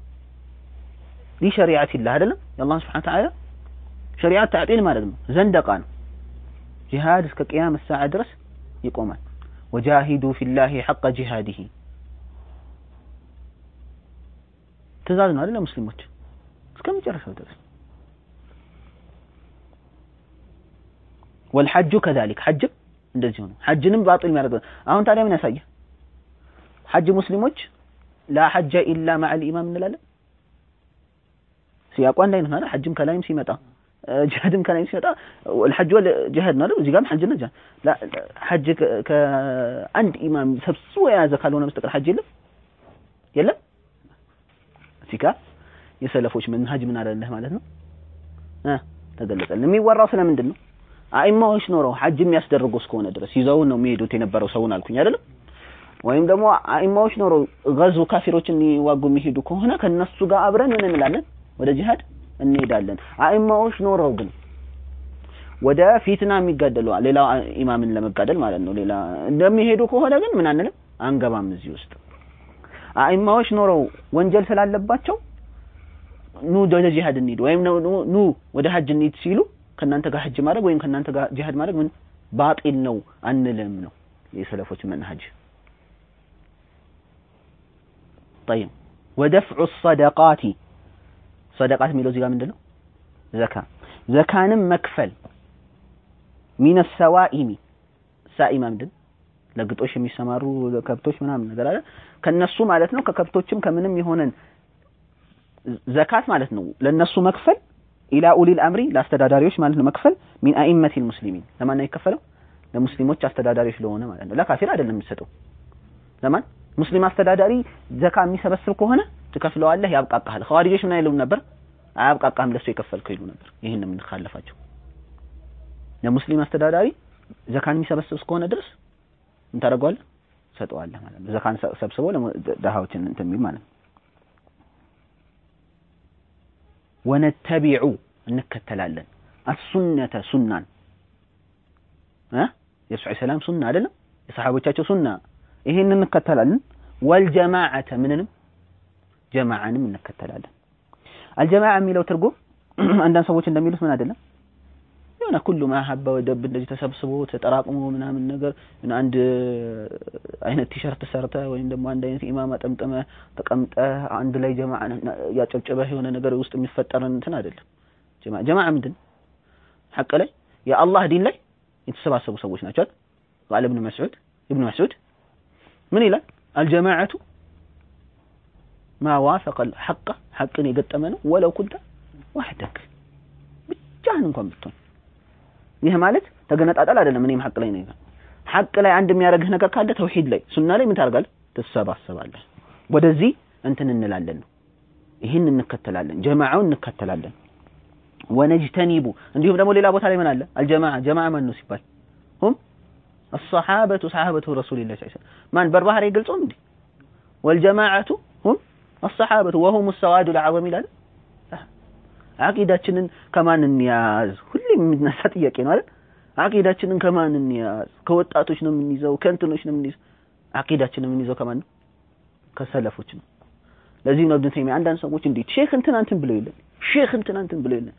ሊሸሪዓቲላህ አይደለም የአላህ ስብሐነ ወተዓላ ሸሪዓት ተዕጢል ማለት ነው ዘንደቃ ነው ጂሃድ እስከ ቅያም ሰዓ ድረስ ይቆማል ወጃሂዱ ፊላሂ ሐቀ ጂሃዲሂ ትእዛዝ ነው አይደል ሙስሊሞች እስከ መጨረሻው ድረስ ወልሐጁ ከዛሊክ ሐጅም እንደዚህ ነው ሐጅንም ባጢል የሚያደርግ አሁን ታዲያ ምን ያሳየ ሐጅ ሙስሊሞች ላ ሐጀ ኢላ ማዕል ኢማም እንላለን። ሲያቋ አንድ አይነት ነው አይደል? ሐጅም ከላይም ሲመጣ ጅሃድም ከላይም ሲመጣ الحج والجهاد ነው አይደል? እዚህ ጋርም ሐጅና ጅሃድ ላ ሐጅ ከአንድ ኢማም ሰብስቦ የያዘ ካልሆነ በስተቀር ሐጅ የለም የለም። እዚህ ጋር የሰለፎች መንሃጅ ምን አለልህ ማለት ነው እ ተገለጸልን። የሚወራው ስለምንድን ነው? አኢማዎች ኖረው ሐጅ የሚያስደርጉ እስከሆነ ድረስ ይዘውን ነው የሚሄዱት የነበረው ሰውን አልኩኝ አይደለም። ወይም ደግሞ አኢማዎች ኖረው ገዙ ካፊሮችን ሊዋጉ የሚሄዱ ከሆነ ከነሱ ጋር አብረን ምን እንላለን? ወደ ጂሃድ እንሄዳለን። አኢማዎች ኖረው ግን ወደ ፊትና የሚጋደሉ ሌላ ኢማምን ለመጋደል ማለት ነው ሌላ እንደሚሄዱ ከሆነ ግን ምን አንልም፣ አንገባም እዚህ ውስጥ። አኢማዎች ኖረው ወንጀል ስላለባቸው ኑ ወደ ጂሃድ እንሂድ ወይም ኑ ወደ ሐጅ እንሂድ ሲሉ ከእናንተ ጋር ሐጅ ማድረግ ወይም ከእናንተ ጋር ጂሃድ ማድረግ ምን ባጢል ነው አንልም ነው የሰለፎች መንሃጅ። طيب ودفع الصدقات صدقات የሚለው እዚህ ጋር ምንድነው? ዘካ ዘካንም መክፈል ሚነ ሰዋኢሚ ሳኢማ ምንድን ለግጦሽ የሚሰማሩ ከብቶች ምናምን ነገር አለ ከነሱ ማለት ነው ከከብቶችም ከምንም የሆነን ዘካት ማለት ነው ለነሱ መክፈል ኢላ ኡሊል አምሪ ለአስተዳዳሪዎች ማለት ነው መክፈል ሚን አኢመቲል ሙስሊሚን ለማን ነው የሚከፈለው ለሙስሊሞች አስተዳዳሪዎች ለሆነ ማለት ነው ለካፊር አይደለም የሚሰጠው ለማን ሙስሊም አስተዳዳሪ ዘካ የሚሰበስብ ከሆነ ትከፍለዋለህ ያብቃቃሃል ኸዋሪጆች ምን አይሉም ነበር አያብቃቃህም ለሱ የከፈልከው ይሉ ነበር ይህን ነው የምንካለፋቸው ለሙስሊም አስተዳዳሪ ዘካን የሚሰበስብ እስከሆነ ድረስ ምን ታደርገዋለህ ሰጠዋለህ ማለት ነው ዘካን ሰብስቦ ደሃዎችን እንትን የሚል ማለት ነው ወነተቢዑ እንከተላለን አሱነተ ሱናን እ የሱ ሰላም ሱና አይደለም የሰሃቦቻቸው ሱና ይሄን እንከተላለን ወልጀማዓተ ምንንም ጀማዓንም እንከተላለን አልጀማዓ የሚለው ትርጉም አንዳንድ ሰዎች እንደሚሉት ምን አይደለም የሆነ ኩሉ ማሀባ ወደብ እንደዚህ ተሰብስቦ ተጠራቅሞ ምናምን ነገር አንድ አይነት ቲሸርት ሰርተ ወይም ደግሞ አንድ አይነት ኢማማ ጠምጥመ ተቀምጠ አንድ ላይ ጀማዓ ያጨብጭበህ የሆነ ነገር ውስጥ የሚፈጠርን እንትን አይደለም። ጀማዓ ጀማዓ ምንድን ሐቅ ላይ የአላህ ዲን ላይ የተሰባሰቡ ሰዎች ናቸው አይደል? ቃል ኢብኑ መስዑድ ኢብኑ መስዑድ ምን ይላል? አልጀማዓቱ ማ ዋፈቀ ሐቀ ሐቅን የገጠመ ነው ወለው ኩንተ ዋህደክ ብቻህን እንኳን ብትሆን ይህ ማለት ተገነጣጠል አይደለም። እኔም ሐቅ ላይ ነኝ። ሐቅ ላይ አንድ የሚያደርግህ ነገር ካለ ተውሂድ ላይ ሱና ላይ ምን ታደርጋለህ? ትሰባሰባለህ። ወደዚህ እንትን እንላለን ነው። ይህን እንከተላለን፣ ጀማዓውን እንከተላለን። ወነጅተኒቡ እንዲሁም ደግሞ ሌላ ቦታ ላይ ምን አለ? አልጀማዓ ጀማዓ ማን ነው ሲባል ሁም الصحابة صحابة رسول الله صلى الله عليه وسلم ማን በርባህሪ ገልጾም እንዴ ወልጀማዓቱ ሁም الصحابة وهم السواد العظم ይላል። አቂዳችንን ከማን እንያዝ? ሁሌ የሚነሳ ጥያቄ ነው አይደል? አቂዳችንን ከማን እንያዝ? ከወጣቶች ነው የምንይዘው? ከእንትኖች ነው የምንይዘው? አቂዳችንን የምንይዘው ከማን ነው? ከሰለፎች ነው። ለዚህ ነው ኢብኑ ተይሚያ አንዳንድ ሰዎች እንዴት ሼክ እንትን አንትን ብለው የለን ሼክ እንትን አንትን ብለው የለን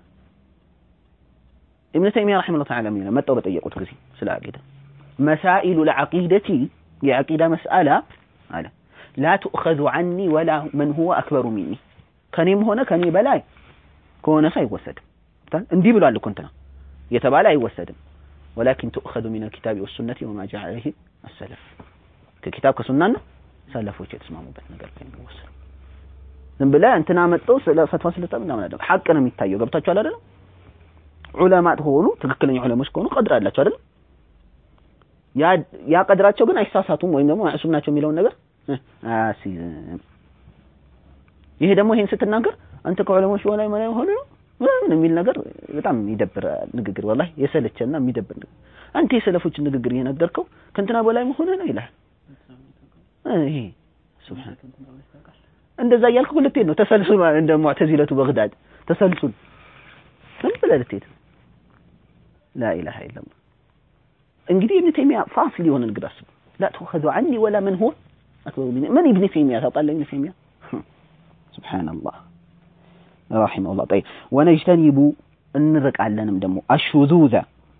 ኢብኑ ተይሚያ ረሂመሁላህ ተዓላ ምን ይላል? መጣው በጠየቁት ጊዜ ስለ አቂዳ መሳኢሉ ለዐቂደቲ የዐቂዳ መስአላ አለ ላ ቱእኸዙ ዐኒ ወላ መን ሁወ አክበሩ ሚኒ ከኔም ሆነ ከኔ በላይ ከሆነ ሰው አይወሰድም። እንዲህ ብሏል እኮ እንትና የተባለ አይወሰድም። ወላኪን ትኡኸዙ ሚን አልኪታቢ ወሱነቲ ወማ ጃአ ዐለይሂ አሰለፍ ከኪታብ ከሱናና ሰለፎች የተስማሙበት ነገር ላይ የሚወሰድ ዝም ብለህ እንትና መጥቶ ስለ ፈትዋ ስለጠብ ምናምን አይደለም። ሐቅ ነው የሚታየው። ገብታችኋል አይደለም? ዑለማ ከሆኑ ትክክለኛ ዑለሞች ከሆኑ ቀድር አላቸው አይደለም? ያ ያ ቀድራቸው ግን አይሳሳቱም ወይም ደግሞ ማዕሱም ናቸው የሚለውን ነገር አያስይዝም። ይሄ ደግሞ ይሄን ስትናገር አንተ ከዑለሞች በላይ ማለት ሆነ ነው ምናምን የሚል ነገር በጣም የሚደብር ንግግር ወላሂ የሰለቸና የሚደብር ንግግር። አንተ የሰለፎችን ንግግር እየነገርከው ከእንትና በላይ መሆነ ነው ይላል። ይሄ ሱብሃን እንደዛ እያልክ ልትሄድ ነው። ተሰልሱል እንደ ሙዕተዚለቱ በግዳድ ተሰልሱል ምን ብለህ ልትሄድ ነው? ላ ኢላሃ ኢለላህ። እንግዲህ ኢብኑ ተይሚያ ፋሲል የሆነ ንግድ አስቡ። ላ ተኸዙ ዐኒ ወላ መን ሁወ አክበሩ ሚኒ ምን ኢብኑ ተይሚያ ታውቃለህ? ኢብኑ ተይሚያ ሱብሃንአላህ ረሂመሁላህ ጠይብ ወነጅተኒቡ እንርቃለንም ደግሞ አሹዙዘ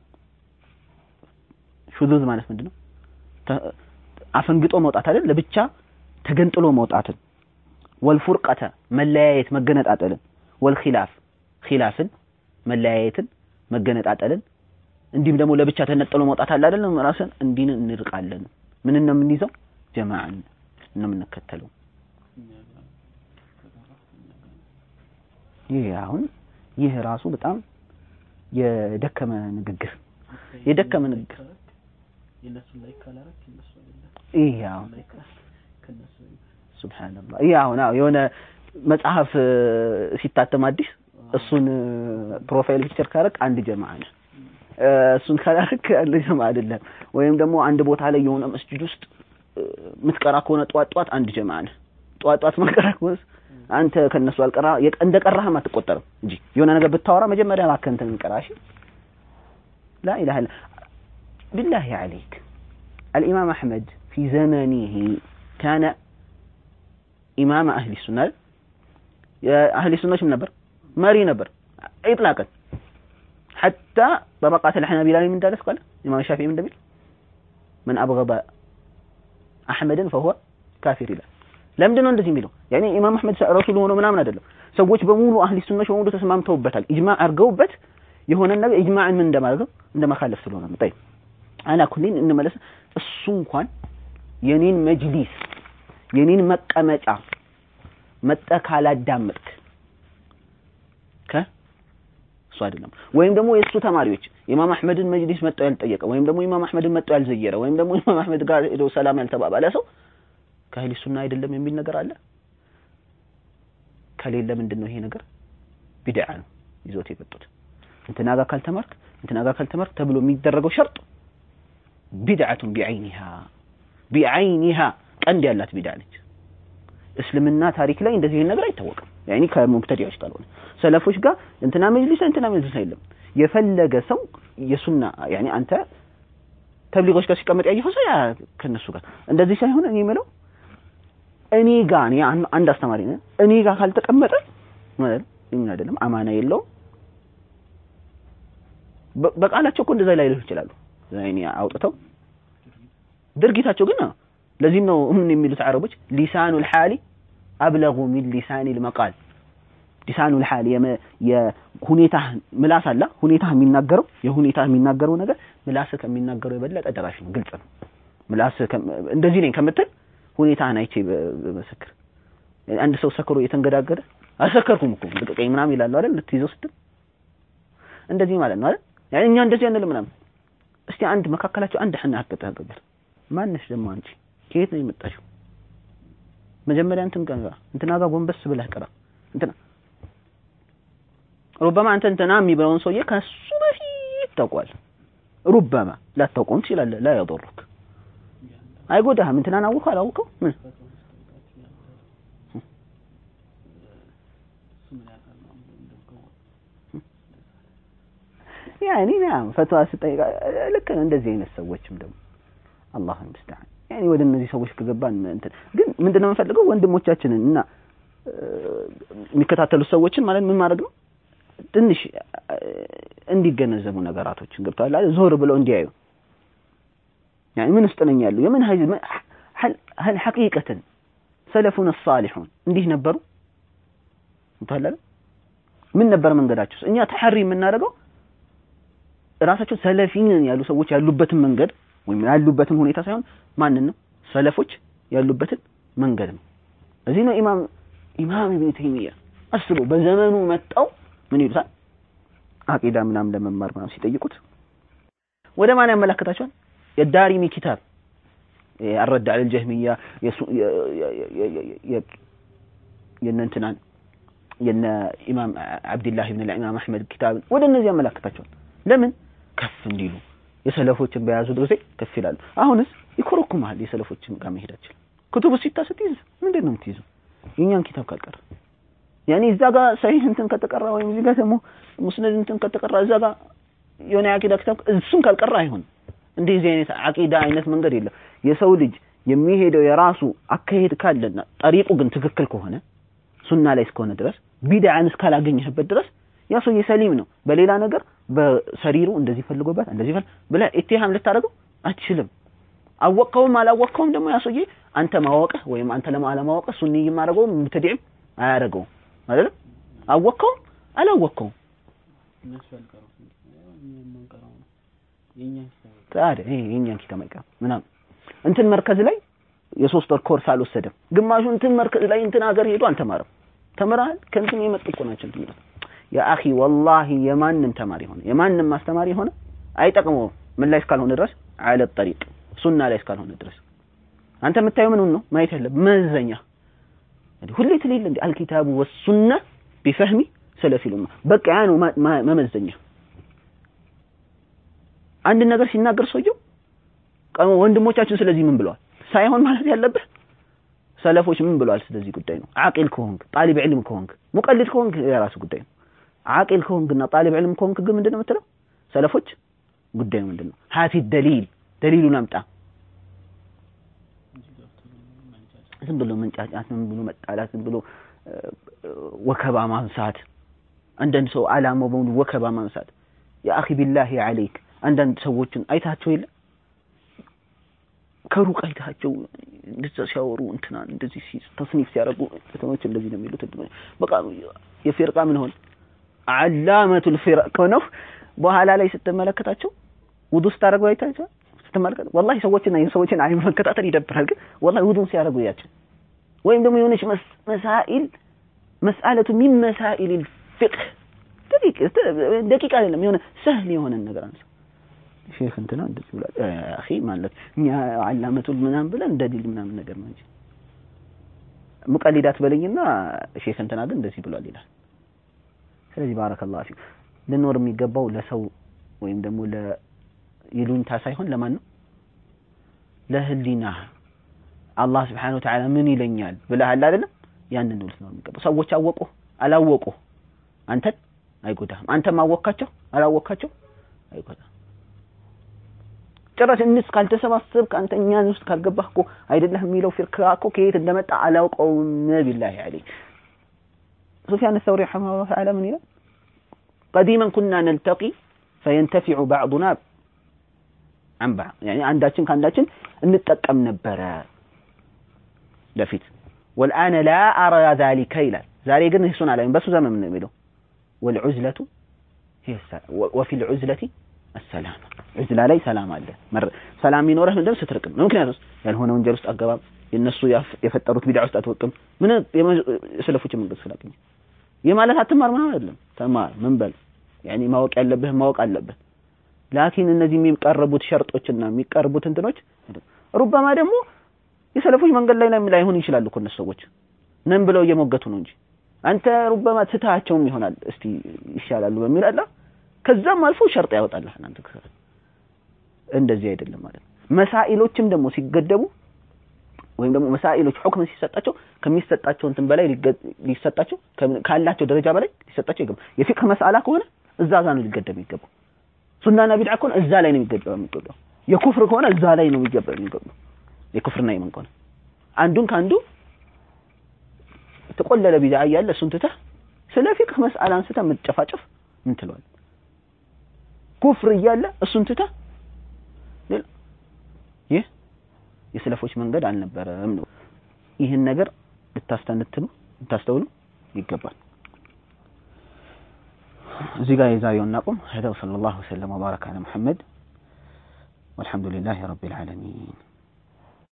ሹዙዝ ማለት ምንድን ነው? አፈንግጦ መውጣት አይደል? ለብቻ ተገንጥሎ መውጣትን፣ ወልፉርቀተ መለያየት መገነጣጠልን፣ ወልኺላፍ ኺላፍን መለያየትን መገነጣጠልን፣ እንዲሁም ደግሞ ለብቻ ተነጥሎ መውጣት አለ አይደለም? ራስን እንዲን እንርቃለን። ምንን ነው የምንይዘው? ጀማዓን ነው የምንከተለው። ይህ አሁን ይህ ራሱ በጣም የደከመ ንግግር የደከመ ንግግር ይህ አሁን ሱብሃንአላህ ይህ አሁን አዎ የሆነ መጽሐፍ ሲታተም አዲስ እሱን ፕሮፋይል ፒክቸር ካረክ አንድ ጀማ ነህ። እሱን ካላረክ አንድ ጀማ አይደለም። ወይም ደግሞ አንድ ቦታ ላይ የሆነ መስጂድ ውስጥ ምትቀራ ከሆነ ጧት ጧት አንድ ጀማ ነህ። ጧት ጧት ማቀራ ከሆነ አንተ ከነሱ አልቀራ እንደቀራህም አትቆጠርም እንጂ የሆነ ነገር ብታወራ መጀመሪያ እባክህ እንትን እንቀራ እሺ لا إله إلا بالله عليك الإمام أحمد في زمنه كان إمام أهل السنة أهل السنة شو نبر ماري نبر إطلاقا حتى طبقات الحنابلة من دارس قال الإمام الشافعي من دمير من أبغض أحمدا فهو كافر له ለምንድን ነው እንደዚህ የሚለው? ያኔ ኢማም አህመድ ረሱል ሆኖ ምናምን አይደለም። ሰዎች በሙሉ አህሊ ሱናዎች በሙሉ ተስማምተውበታል። ኢጅማዕ አድርገውበት የሆነ ነገር ኢጅማዕን ምን እንደማድረግ እንደማካለፍ ስለሆነ ነው። ጠይብ አላ ኩሊን እንመለስ። እሱ እንኳን የኔን መጅሊስ የኔን መቀመጫ መጠህ ካላዳመጥክ ከ እሱ አይደለም ወይም ደግሞ የእሱ ተማሪዎች ኢማም አህመድን መጅሊስ መጠው ያልጠየቀ ወይም ደግሞ ኢማም አህመድን መጠው ያልዘየረ ወይም ደግሞ ኢማም አህመድ ጋር ሄዶ ሰላም ያልተባባለ ሰው ከአህሊ ሱና አይደለም የሚል ነገር አለ። ከሌለ ምንድን ነው ይሄ ነገር? ቢድዓ ነው ይዞት የመጡት። እንትና ጋር ካልተማርክ እንትና ጋር ካልተማርክ ተብሎ የሚደረገው ሸርጥ ቢድዓቱን ቢዐይኒሃ ቢዐይኒሃ ቀንድ ያላት ቢድዓ ነች። እስልምና ታሪክ ላይ እንደዚህ ነገር አይታወቅም። ያኒ ከሙብተዲዎች ካልሆነ ሰለፎች ጋር እንትና መጅሊስ እንትና መጅሊስ አይደለም። የፈለገ ሰው የሱና ያኒ አንተ ተብሊጎች ጋር ሲቀመጥ ያየኸው ሰው ያ ከነሱ ጋር እንደዚህ ሳይሆን እኔ የምለው እኔ ጋር እኔ አንድ አስተማሪ ነኝ። እኔ ጋር ካልተቀመጠ ማለት ምን አይደለም አማና የለውም። በቃላቸው እኮ እንደዛ ላይ ሊሆን ይችላሉ። እኔ አውጥተው ድርጊታቸው ግን ለዚህም ነው ምን የሚሉት አረቦች ሊሳኑል ሐሊ አብለጉ ሚን ሊሳኒል መቃል ሊሳኑል ሐሊ የሁኔታ ምላስ አለ ሁኔታ የሚናገረው የሁኔታ የሚናገረው ነገር ምላስ ከሚናገረው የበለጠ ደራሽ ነው። ግልጽ ነው። ምላስ እንደዚህ ነኝ ከምትል ሁኔታህን አይቼ በመሰክር አንድ ሰው ሰክሮ እየተንገዳገደ አልሰከርኩም እኮ ልቀቀኝ ምናምን ይላሉ አይደል? ልትይዘው ስትል እንደዚህ ማለት ነው አይደል? ያኔ እኛ እንደዚህ አንልም ምናምን። እስቲ አንድ መካከላቸው አንድ ሐና ሀቅ ተገበር ማነሽ ደግሞ አንቺ ከየት ነው የመጣሽው? መጀመሪያ እንትን ጋር እንትና ጋር ጎንበስ ብለህ ቅራ እንትና ሩበማ አንተ እንትና የሚብለውን ሰውዬ ከሱ በፊት ታውቋል። ሩበማ ላታውቀውም ትችላለህ። ላ ያضرك አይጎዳህም። እንትናን አውቀው አላውቀው ምን ያኔ ያም ፈትዋ ስጠይቅ ልክ ነው። እንደዚህ አይነት ሰዎችም ደግሞ አላህ ሙስተዓን ያኔ ወደ እነዚህ ሰዎች ከገባን እንትን ግን ምንድነው የምንፈልገው ወንድሞቻችንን እና የሚከታተሉት ሰዎችን ማለት ምን ማድረግ ነው ትንሽ እንዲገነዘቡ ነገራቶችን ገብተዋል አይደል ዞር ብለው እንዲያዩ يعني ምን ውስጥ ነኝ ያለው የምን ሀይል هل هل حقيقة سلفنا الصالحون እንዲህ ነበሩ እንታለ ምን ነበር መንገዳቸው እኛ ተሐሪ የምናደርገው ራሳቸው ሰለፊን ያሉ ሰዎች ያሉበትን መንገድ ወይም ያሉበትን ሁኔታ ሳይሆን ማንን ነው ሰለፎች ያሉበትን መንገድ ነው እዚህ ነው ኢማም ኢማም ኢብኑ ተይሚያ አስቡ በዘመኑ መጣው ምን ይሉታል አቂዳ ምናምን ለመማር ምናምን ሲጠይቁት ወደ ማን ያመላክታቸዋል የዳሪሚ ኪታብ الرد على الجهمية የነ እንትናን የነ ኢማም አብዱላህ ኢብኑ ኢማም አህመድ ኪታብ ወደ እነዚህ ያመላክታቸዋል ለምን ከፍ እንዲሉ የሰለፎችን በያዙ ጊዜ ከፍ ይላሉ አሁንስ ይኮረኩማል የሰለፎችን ጋር መሄዳችን ክቱብ ሲታ ስትይዝ ምንድን ነው የምትይዘው የኛን ኪታብ ካልቀረ ያኔ እዛ ጋር ሰሂህ እንትን ከተቀራ ወይም እዚህ ጋር ደግሞ ሙስነድ እንትን ከተቀራ እዛ ጋር የሆነ የአቂዳ ኪታብ እሱን ካልቀራ አይሆንም እንደዚህ አይነት አቂዳ አይነት መንገድ የለም የሰው ልጅ የሚሄደው የራሱ አካሄድ ካለና ጠሪቁ ግን ትክክል ከሆነ ሱና ላይ እስከሆነ ድረስ ቢድዓን እስካላገኘህበት ድረስ ያ ሰውዬ ሰሊም ነው በሌላ ነገር በሰሪሩ እንደዚህ ፈልጎበት እንደዚህ ፈል ብለህ ኢትሃም ልታደርገው አትችልም አወቀውም አላወቀውም ደግሞ ያ ሰውዬ አንተ ማወቅህ ወይም አንተ ለማለማወቅህ ሱኒ የማደርገው ሙብተዲዕም አያደርገውም አይደለም አወቀውም አላወቀውም ታዲያ ይሄ የኛን ኪታብ አይቀርም ምናምን እንትን መርከዝ ላይ የሶስት ወር ኮርስ አልወሰደም። ግማሹ እንትን መርከዝ ላይ እንትን ሀገር ሄዶ አልተማረም። ተምረሃል ከእንትን የመጡ እኮ ናቸው እንትን የሚሉት። ያ አኺ ወላሂ የማንም ተማሪ ሆነ የማንም አስተማሪ ሆነ አይጠቅመውም። ምን ላይ እስካልሆነ ድረስ አለ ጠሪቅ ሱና ላይ እስካልሆነ ድረስ አንተ የምታየው ምኑን ነው ማየት ያለ መዘኛ ሁሌ ትሌለ እንዲ አልኪታቡ ወሱና ቢፈህሚ ሰለፊል ኡማ በቃ ያ ነው መመዘኛ። አንድ ነገር ሲናገር ሰውየው ወንድሞቻችን ስለዚህ ምን ብለዋል ሳይሆን ማለት ያለብህ ሰለፎች ምን ብለዋል ስለዚህ ጉዳይ ነው። አቂል ከሆንክ ጣሊብ ዕልም ከሆንክ ሙቀልድ ከሆንክ የራሱ ጉዳይ ነው። አቂል ከሆንክና ጣሊብ ዕልም ከሆንክ ግን ምንድን ነው የምትለው? ሰለፎች ጉዳዩ ምንድን ነው? ሀቲ ደሊል ደሊሉን አምጣ። ዝም ብሎ መንጫጫት፣ ዝም ብሎ መጣላት፣ ዝም ብሎ ወከባ ማንሳት። አንዳንድ ሰው አላማው በሙሉ ወከባ ማንሳት። ያ አኺ ቢላሂ ዐለይክ አንዳንድ ሰዎችን አይታቸው የለ ከሩቅ አይታቸው እንደዛ ሲያወሩ እንትና እንደዚህ ተስኒፍ ሲያደርጉ ከተሞች እንደዚህ ነው የሚሉት። በቃ የፊርቃ ምን ሆነ አላመቱል ፊርቅ ነው። በኋላ ላይ ስትመለከታቸው ውዱ ስታደርጉ አይታቸው ስትመለከት ወላሂ ሰዎችና የሰዎችን አይን መከታተል ይደብራል። ግን ወላሂ ውዱን ሲያደርጉ ያቸው ወይም ደግሞ የሆነች መሳኢል መስአለቱ ሚን መሳኢል ፊቅህ ደቂቃ አይደለም የሆነ ሰህል የሆነን ነገር አንሳ ሼክ እንትና እንደዚህ ብሏል አኺ ማለት እኛ አላመቱል ምናምን ብለን እንደዲል ምናምን ነገር ነው እንጂ ሙቀሊዳት በለኝና ሼክ እንትና ግን እንደዚህ ብሏል ይላል። ስለዚህ ባረከላሁ ፊክ ልኖር የሚገባው ለሰው ወይም ደግሞ ለይሉኝታ ሳይሆን ለማን ነው? ለህሊና አላህ ስብሓነሁ ወተዓላ ምን ይለኛል ብለሃል አይደለም? ያንን ነው ልትኖር የሚገባው። ሰዎች አወቁ አላወቁ አንተን አይጎዳህም። አንተም አወካቸው አላወካቸው አይጎዳህም። ጭራሽ እንስ ካልተሰባሰብክ አንተ እኛን ውስጥ ካልገባህ እኮ አይደለህ የሚለው ፊርካ እኮ ከየት እንደመጣ አላውቀውም። ቢላሂ ዐለይክ ሱፊያን ሰውሪ ረሒመሁላህ ተዓላ ምን ይላል? ቀዲመን ኩና ነልተቂ ፈየንተፊዑ ባዕዱና አን ባዕድ ያኒ አንዳችን ከአንዳችን እንጠቀም ነበረ በፊት ወልአነ ላ አራ ዛሊከ ይላል። ዛሬ ግን እሱን አላይም። በሱ ዘመን ምን የሚለው ወልዑዝለቱ ወፊል ዑዝለቲ አሰላም ዑዝላ ላይ ሰላም አለ። ሰላም የሚኖረህ ምንድን ነው ስትርቅም። ምክንያቱም ያልሆነ ወንጀል ውስጥ አገባም፣ የእነሱ የፈጠሩት ቢድዓ ውስጥ አትወቅም። ምን የሰለፎች መንገድ ስላገኘ ይህ ማለት አትማር ምናምን አይደለም። ተማር፣ ምን በል ያኔ ማወቅ ያለብህ ማወቅ አለብህ። ላኪን እነዚህ የሚቀርቡት ሸርጦችና የሚቀርቡት እንትኖች ሩበማ ደግሞ የሰለፎች መንገድ ላይ ላይሆን ይችላሉ እኮ እነሱ ሰዎች ነን ብለው እየሞገቱ ነው እንጂ አንተ ሩበማ ትታቸውም ይሆናል እስቲ ይሻላሉ በሚል አላ ከዛም አልፎ ሸርጥ ያወጣልህ አንተ እንደዚህ አይደለም ማለት ነው። መሳኢሎችም ደግሞ ሲገደቡ ወይም ደግሞ መሳኢሎች ሁክም ሲሰጣቸው ከሚሰጣቸው እንትን በላይ ሊሰጣቸው ካላቸው ደረጃ በላይ ሊሰጣቸው ይገባል። የፊቅህ መስአላ ከሆነ እዛ ጋር ነው ሊገደብ የሚገባው። ሱናና ቢድዓ ከሆነ እዛ ላይ ነው የሚገባው የሚገባው። የኩፍር ከሆነ እዛ ላይ ነው የሚገባው የሚገባው። የኩፍርና የምን ከሆነ አንዱን ከአንዱ ተቆለለ ቢድዓ እያለ እሱን ትተህ ስለ ፊቅህ መስአላ አንስተህ መጨፋጨፍ ምን ትለዋለህ? ኩፍር እያለ እሱን ትተህ ይህ የሰለፎች መንገድ አልነበረም ነው። ይህን ነገር ልታስተነትኑ ልታስተውሉ ይገባል። እዚህ ጋር የዛሬውን እናቁም። هذا وصلى الله وسلم وبارك على محمد والحمد لله رب العالمين